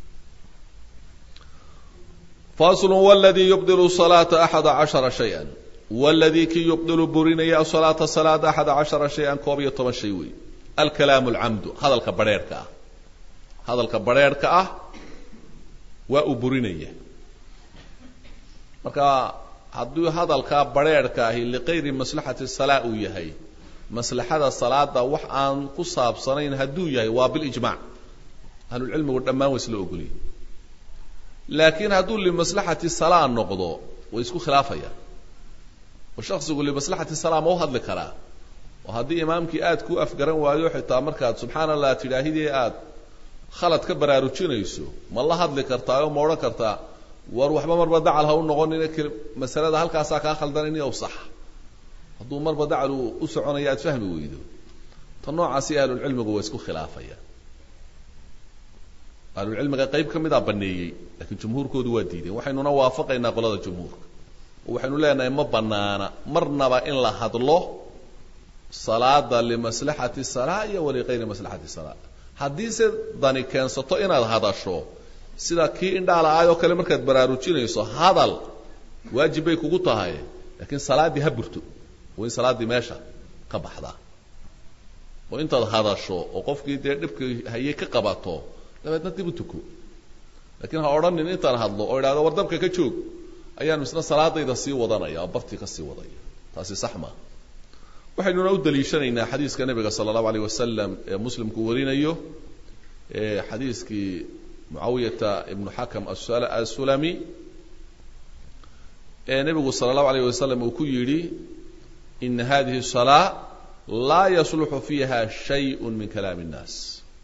fasl wladii yubdilu salaata axada cashara shay-an wladii kii yubdilu burinaya salaata salaada axada cashara shay-an koob iyo toban shay wey alkalaamu alcamdu hadalka barheerhka ah hadalka barheerhka ah waa uu burinaya marka hadduu hadalkaa barheerhka ahi liqayri maslaxati salaa uu yahay maslaxada salaada wax aan ku saabsanayn hadduu yahay waa bilijmac ahlulcilmigu dhammaan waa isla ogoliyay laakiin hadduu limaslaxati salaa noqdo way isku khilaafayaan oo shaksigu limaslaxati salaa ma u hadli karaa oo haddii imaamkii aad ku afgaran waayo xitaa markaad subxaana allah tidhaahidee aad khalad ka baraarujinayso ma la hadli kartaa oo ma odhan kartaa war waxba marba dacal ha u noqonina masalada halkaasaa kaa khaldanayni ow sax hadduu marba dacal uu u soconayo aad fahmi weydo ta noocaasi ahlulcilmigu waa isku khilaafayaan ahlulcilmiga qayb ka midaa baneeyey lakiin jumhuurkoodu waa diideen waxaynuna waafaqaynaa qolada jumhuurka oo waxaynu leenahay ma banaana marnaba in la hadlo salaada limaslaxati salaa iyo waligayri maslaxati salaa haddiise dani keensato inaad hadasho sida kii indhaha la-aay oo kale markaad baraarujinayso hadal waajib bay kugu tahay laakiin salaaddii ha burto waa in salaaddii meesha ka baxdaa oo intaad hadasho oo qofkii dee dhibkii hayay ka qabato dabeedna dib u tuko lakiin ha odhanin intaan hadlo oo idhahdo war dabka ka joog ayaanu isna salaadayda sii wadanaya oo bartii ka sii wadaya taasi sax maa waxaynuna u daliishanaynaa xadiiska nebiga sala allahu alayh wasalam ee muslimku warinayo ee xadiiskii mucaawiyata ibnu xakam asulami ee nebigu sala allahu alayh wasalam uu ku yidhi ina hadihi salaa laa yasluxu fiiha shayء min kalaami الnaas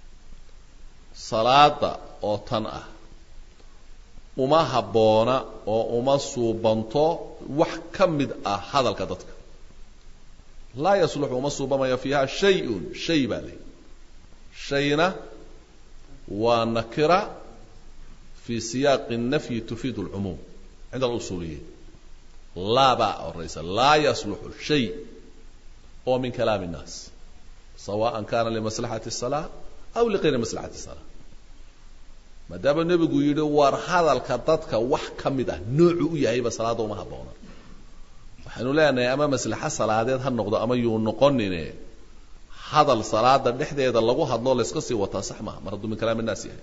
salaada oo tan ah uma habboona oo uma suubanto wax ka mid ah hadalka dadka laa yasluxu uma suubamayo fiiha shay-un shay baa layihi shayna waa nakira fii siyaaqi الnafyi tufiid اlcumuum cinda alusuuliyiin laa baa horaysa laa yasluxu shay oo min kalaami الnaas sawaءa kana limaslaxati الsalaa aw liqayri maslaxati الsalaa maadaama nebigu yidhi war hadalka dadka wax ka mid ah noocu u yahayba salaada uma habboona waxaynu leenahay ama maslaxo salaadeed ha noqdo ama yuu noqonine hadal salaada dhexdeeda lagu hadloo layska sii wataa sax maaha mar hadduu min kalaam innaas yahay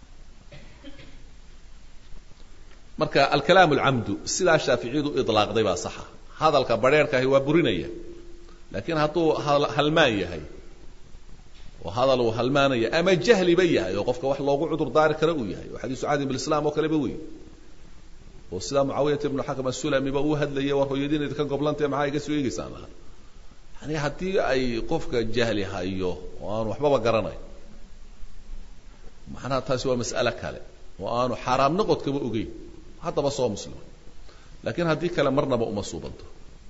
marka alkalaam alcamdu sidaa shaaficiyadu idlaaqday baa saxa hadalka barheerkaahi waa burinaya laakiin hadduu halmaan yahay oo hadal uu halmaanaya ama jahliba yahay oo qofka wax loogu cudur daari kara uu yahay oo xadiisu caadi bilislam oo kaleba wey oo sidaa mucaawiyata ibnu xakam asulamiba uu hadlayay war hooyadiin idinka goblantee maxaa iga soo eegeysaan lahaa yani haddii ay qofka jahli hayo oo aanu waxbaba garanayn macnaha taasi waa mas'ale kale oo aanu xaaraam noqodkaba ogeyn haddaba soo muslima laakiin haddii kale marnaba uma suubanto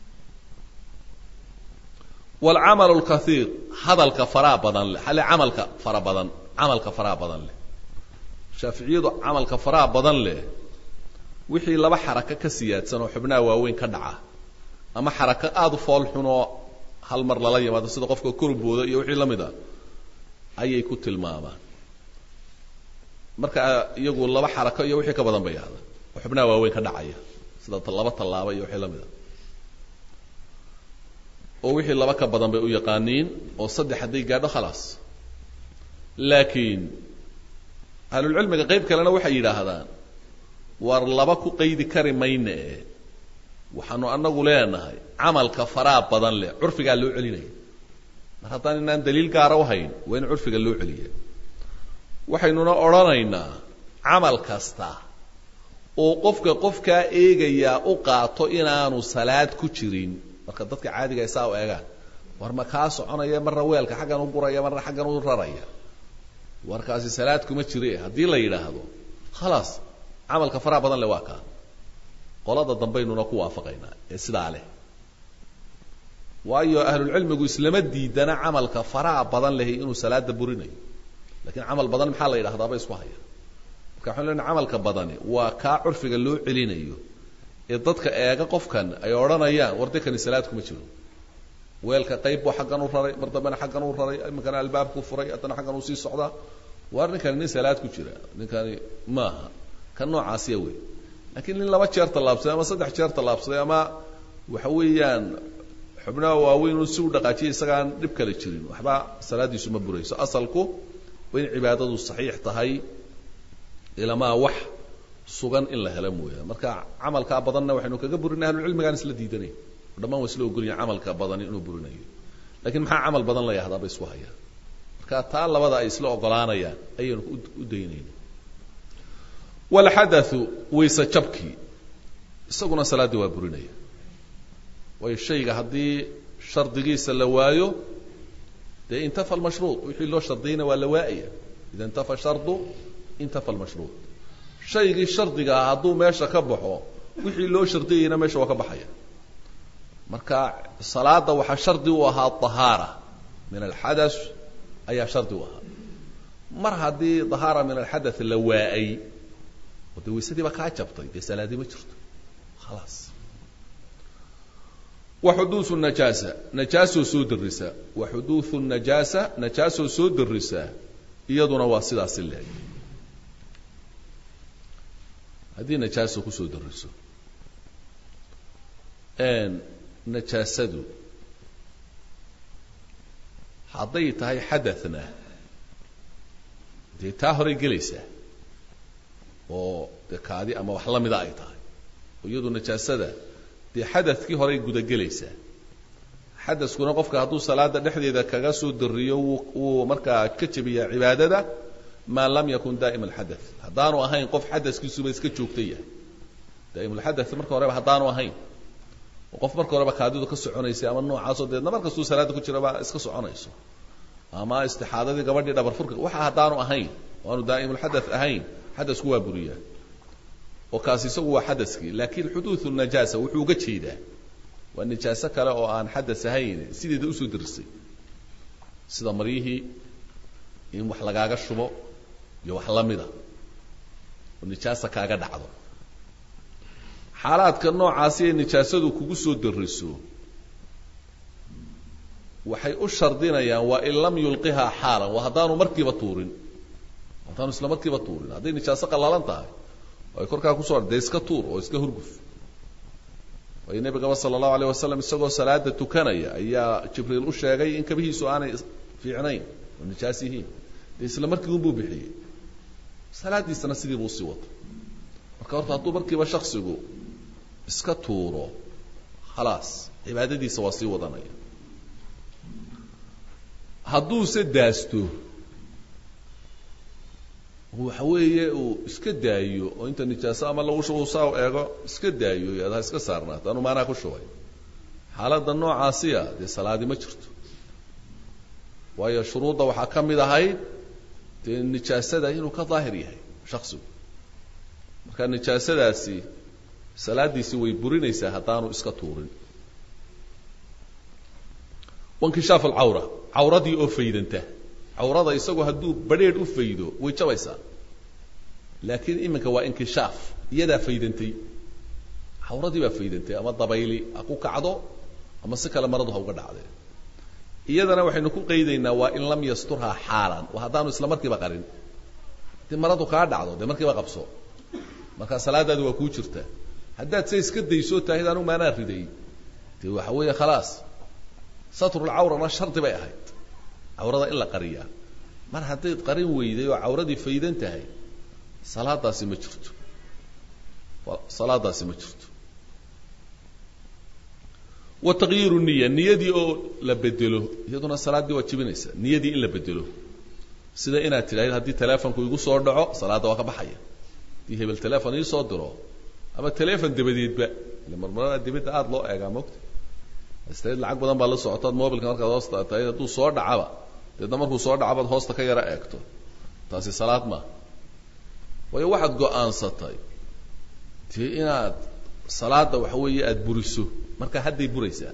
waalcamalu lkaiir hadalka faraha badan leh hale camalka fara badan camalka faraha badan leh shaaficiyadu camalka faraha badan leh wixii laba xarako ka siyaadsan oo xubnaha waaweyn ka dhaca ama xarako aada u fool xunoo hal mar lala yimaado sida qofka korbooda iyo wixii la mid a ayay ku tilmaamaan marka iyagu laba xarako iyo wixii ka badan bay yahda oo xubnaha waaweyn ka dhacaya sida laba tallaaba iyo wixii la mid a oo wixii laba ka badan bay u yaqaaniin oo saddex hadday gaadho khalaas laakiin ahlulcilmiga qayb kalena waxay yidhaahdaan war laba ku qaydi kari mayne e waxaanu anagu leenahay camalka faraha badan leh curfigaa loo celinaya mar haddaan inaan daliil gaara u hayn waa in curfiga loo celiya waxaynuna odhanaynaa camal kasta oo qofka qofkaa eegayaa u qaato inaanu salaad ku jirin marka dadka caadiga ay saa u eegaan war ma kaa soconaya marna weelka xaggan u guraya marna xaggan u raraya warkaasi salaad kuma jire haddii la yidhaahdo khalaas camalka faraha badan leh waa kaa qolada dambaynuna ku waafaqaynaa ee sidaa leh waayo ahlulcilmigu islama diidana camalka faraha badan lehi inuu salaada burinayo lakiin camal badan maxaa la yidhahdaaba isku haya marka waxanu lena camalka badani waa kaa curfiga loo celinayo ee dadka eega qofkan ay odhanayaan war de kani salaad kuma jiro weelka qayb buu xaggan u raray mar dambena xaggan u raray iminkana albaabku furay haddana xaggan uu sii socdaa war ninkani nin salaad ku jira ninkani maaha kan noocaasiya wey laakiin nin laba jeer tallaabsaday ama saddex jeer tallaabsaday ama waxa weeyaan xubnaha waaweyn uu si u dhaqaajiyay isagaan dhib kale jirin waxba salaaddiisu ma burayso asalku waa in cibaadadu saxiix tahay ilamaa wax sugan in la helo mooyaan marka camalkaa badanna waxaynu kaga burinay ahlucilmigaan isla diidanay dhammaan waa isla ogolyahin camalka badani inuu burinayo lakiin maxaa camal badan la yahdaaba isku hayaa marka taa labada ay isla ogolaanayaan ayaynu u daynayna walxadathu wayse jabkii isaguna salaaddii waa burinaya waayo shayga haddii shardigiisa la waayo dee intafa almashruud wixii loo shardiyayna waa la waa'aya ida intafa shardu intafa almashruud shaygii shardiga ah hadduu meesha ka baxo wixii loo shardiyayna meesha waa ka baxaya marka salaada waxaa shardi u ahaa ahaara min alxadath ayaa shardi u ahaa mar haddii dahaara min alxadath la waa'ay oo dee waysadiiba kaa jabtay dee salaadii ma jirto khalaas wa xuduuثu najaasa najaasoo soo darisa wa xuduuثu najaasa najaasoo soo darisa iyaduna waa sidaasi leeg haddii najaaso kusoo dariso najaasadu hadday tahay xadaثna dee taa horay gelaysaa oo dee kaadi ama wax la mida ay tahay oo iyadu najaasada dee xadadkii horay gudagelaysaa xadaskuna qofka hadduu salaada dhexdeeda kaga soo dariyo wuu markaa ka jebiyaa cibaadada maa lam yakun daa'ima alxadath haddaanu ahayn qof xadaskiisuba iska joogta yahay daa'imulxadath marka horeba haddaanu ahayn oo qof marka horeba kaadidu ka soconaysay ama noocaasoo deedna mar kastuu salaada ku jiraba iska soconayso ama istixaadadii gabadhii dhabar furka waxa haddaanu ahayn oo aanu daa'imulxadath ahayn xadasku waa buriyaa oo kaasi isagu waa xadaskii laakiin xuduuثu najaasa wuxuu uga jeedaa waa nijaaso kale oo aan xadas ahayn sideeda usoo darisay sida maryihii in wax lagaaga shubo iyo wax la mida oo nijaasa kaaga dhacdo xaalaadka noocaasi ee nijaasadu kugu soo dariso waxay u shardinayaan waa in lam yulqihaa xaalan waa haddaanu markiiba tuurin haddaanu isla markiiba tuurin hadday nijaaso qallalan tahay ay korkaa kusoo dee iska tuur oo iska hurguf waayo nebigaba sala allahu alayh wasalam isagoo salaada tukanaya ayaa jibriil u sheegay in kabihiisu aanay fiicnayn oo nijaas yihiin dee isla markii unbuu bixiyey salaaddiisana sidii buu usii wato marka horta hadduu markiiba shaksigu iska tuuro khalaas cibaadadiisa waa sii wadanaya hadduuse daasto waxa weeye uu iska daayo oo inta nijaaso ama lagu shubo saa eego iska daayo yad ha iska saarnaato anu maanaa ku shubay xaaladda noocaasiya dee salaadi ma jirto waayo shuruudda waxaa ka mid ahayd dee nijaasada inuu ka daahir yahay shaksigu marka marka nijaasadaasi salaadiisi way burinaysaa haddaanu iska tuurin wankishaaf alcawra cawradii oo faydanta cawrada isagu hadduu badrheedh u faydo way jabaysaa laakiin iminka waa inkishaaf iyadaa faydantay cawradii baa faydantay ama dabayli ha ku kacdo ama si kale maradu ha uga dhacdee iyadana waxaynu ku qaydaynaa waa in lam yasturhaa xaalan waa haddaanu isla markiiba qarin haddii maradu kaa dhacdo dee markiiba qabso markaa salaadaadu waa kuu jirta haddaad se iska daysoo taahid anu maanaa riday dee waxa weeye khalaas satrulcawrana shardi bay ahayd cawrada in la qariyaa mar haddayd qarin weyday oo cawradii faydan tahay salaadaasi ma jirto salaadaasi ma jirto wa taqyiiru niya niyadii oo la bedelo iyaduna salaaddii waa jibinaysa niyadii in la bedelo sida inaad tidhahdid haddii telefonku igu soo dhaco salaadda waa ka baxaya haddii hebel telefon ii soo diro ama telefon dabadeedba ile marmarada dibadda aada loo eegaa mogta istayd lacag badan baa la socotaad mobilka markaad hoosta tahay hadduu soo dhacaba deedna markuu soo dhacabaad hoosta ka yara eegto taasi salaad maaha waayo waxaad go-aansatay dee inaad salaada waxa weeye aada buriso marka hadday buraysaa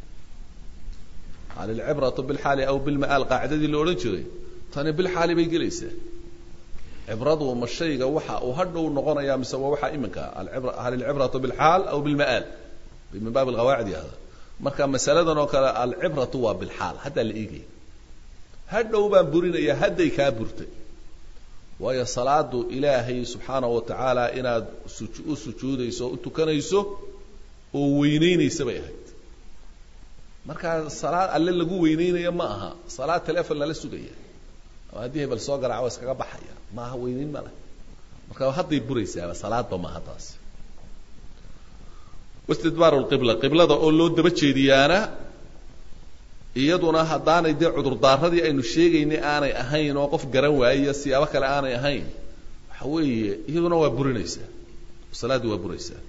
hal ilcibratu bilxaali aw bilma'aal qaacidadii la odhan jiray tani bilxaali bay gelaysaa cibradu ma shayga waxa uu hadhow noqonayaa mise waa waxaa iminka alibra hal ilcibratu bilxaal aw bilma'aal min baab alqawaacid yahda marka masaladan oo kale alcibratu waa bilxaal haddaa la eegaya hadhow baan burinaya hadday kaa burtay waayo salaadu ilaahay subxaanahu wa tacaala inaad u sujuudayso o u tukanayso oo weyneynaysa bay ahayd markaa salaad alle lagu weyneynayo ma aha salaad telefon lala sugaya ama haddii hebel soo garaaca waa iskaga baxaya ma aha weyneyn ma leh marka hadday buraysaaba salaadba maaha taasi wastidbaaru lqibla qiblada oo loo daba jeediyaana iyaduna haddaanay dee cudurdaaradii aynu sheegaynay aanay ahayn oo qof garan waayiyo siyaabo kale aanay ahayn waxa weeye iyaduna waa burinaysaa salaaddii waa buraysaa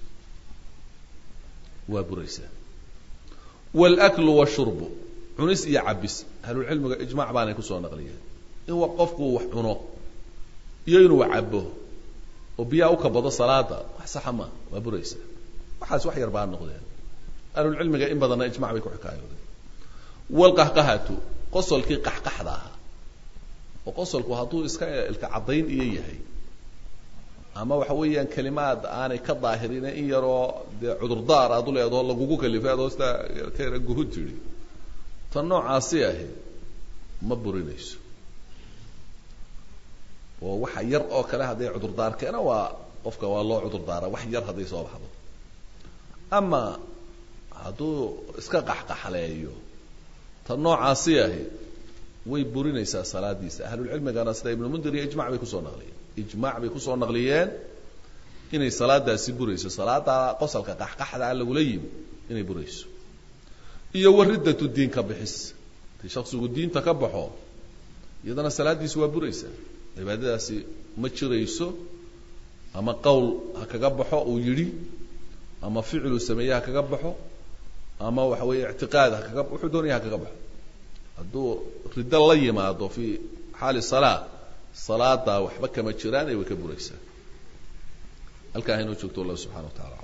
waa buraysaa wاlaklu washurbu cunis iyo cabis ahlulcilmiga ijmac baanay kusoo naqliyeen in qofku wax cuno iyo inuu cabo oo biyaa u kabado salaada wax saxa maa waa buraysaa waxaas wax yar baa noqdeen ahlulcilmiga in badanna ijmac bay ku xikaayooden wlqahqahatu qosolkii qaxqaxda ahaa oo qosolku hadduu iska ilka caddayn iyo yahay ama waxa weeyaan kelimaad aanay ka daahirine in yaroo dee cudurdaar aad u leedaho lagugu kalifay adoo sidaa ka yara guhud tidhi tan noocaasi ahi ma burinayso oo waxa yar oo kale hadday cudurdaar keena waa qofka waa loo cudurdaara wax yar hadday soo baxdo ama hadduu iska qaxqaxleeyo tan noocaasi ahi way burinaysaa salaadiisa ahlulcilmigana sida ibnu mundir iyo ijmac bay kusoo naqliyeen ijmac bay kusoo naqliyeen inay salaadaasi burayso salaada qosalka qaxqaxdaa lagula yimi inay burayso iyo waridatu diin ka bixis haddii shaksigu diinta ka baxo iyadana salaadiisi waa buraysaa cibaadadaasi ma jirayso ama qowl ha kaga baxo uu yidhi ama ficiluu sameeye ha kaga baxo ama waxa weeye ictiqaad ha kaga wuxuu doonaya ha kaga baxo hadduu riddo la yimaado fi xaali salaa salaada waxba kama jiraan ee way ka buraysaa halkaa haynoo joogto allah subxana wa tacala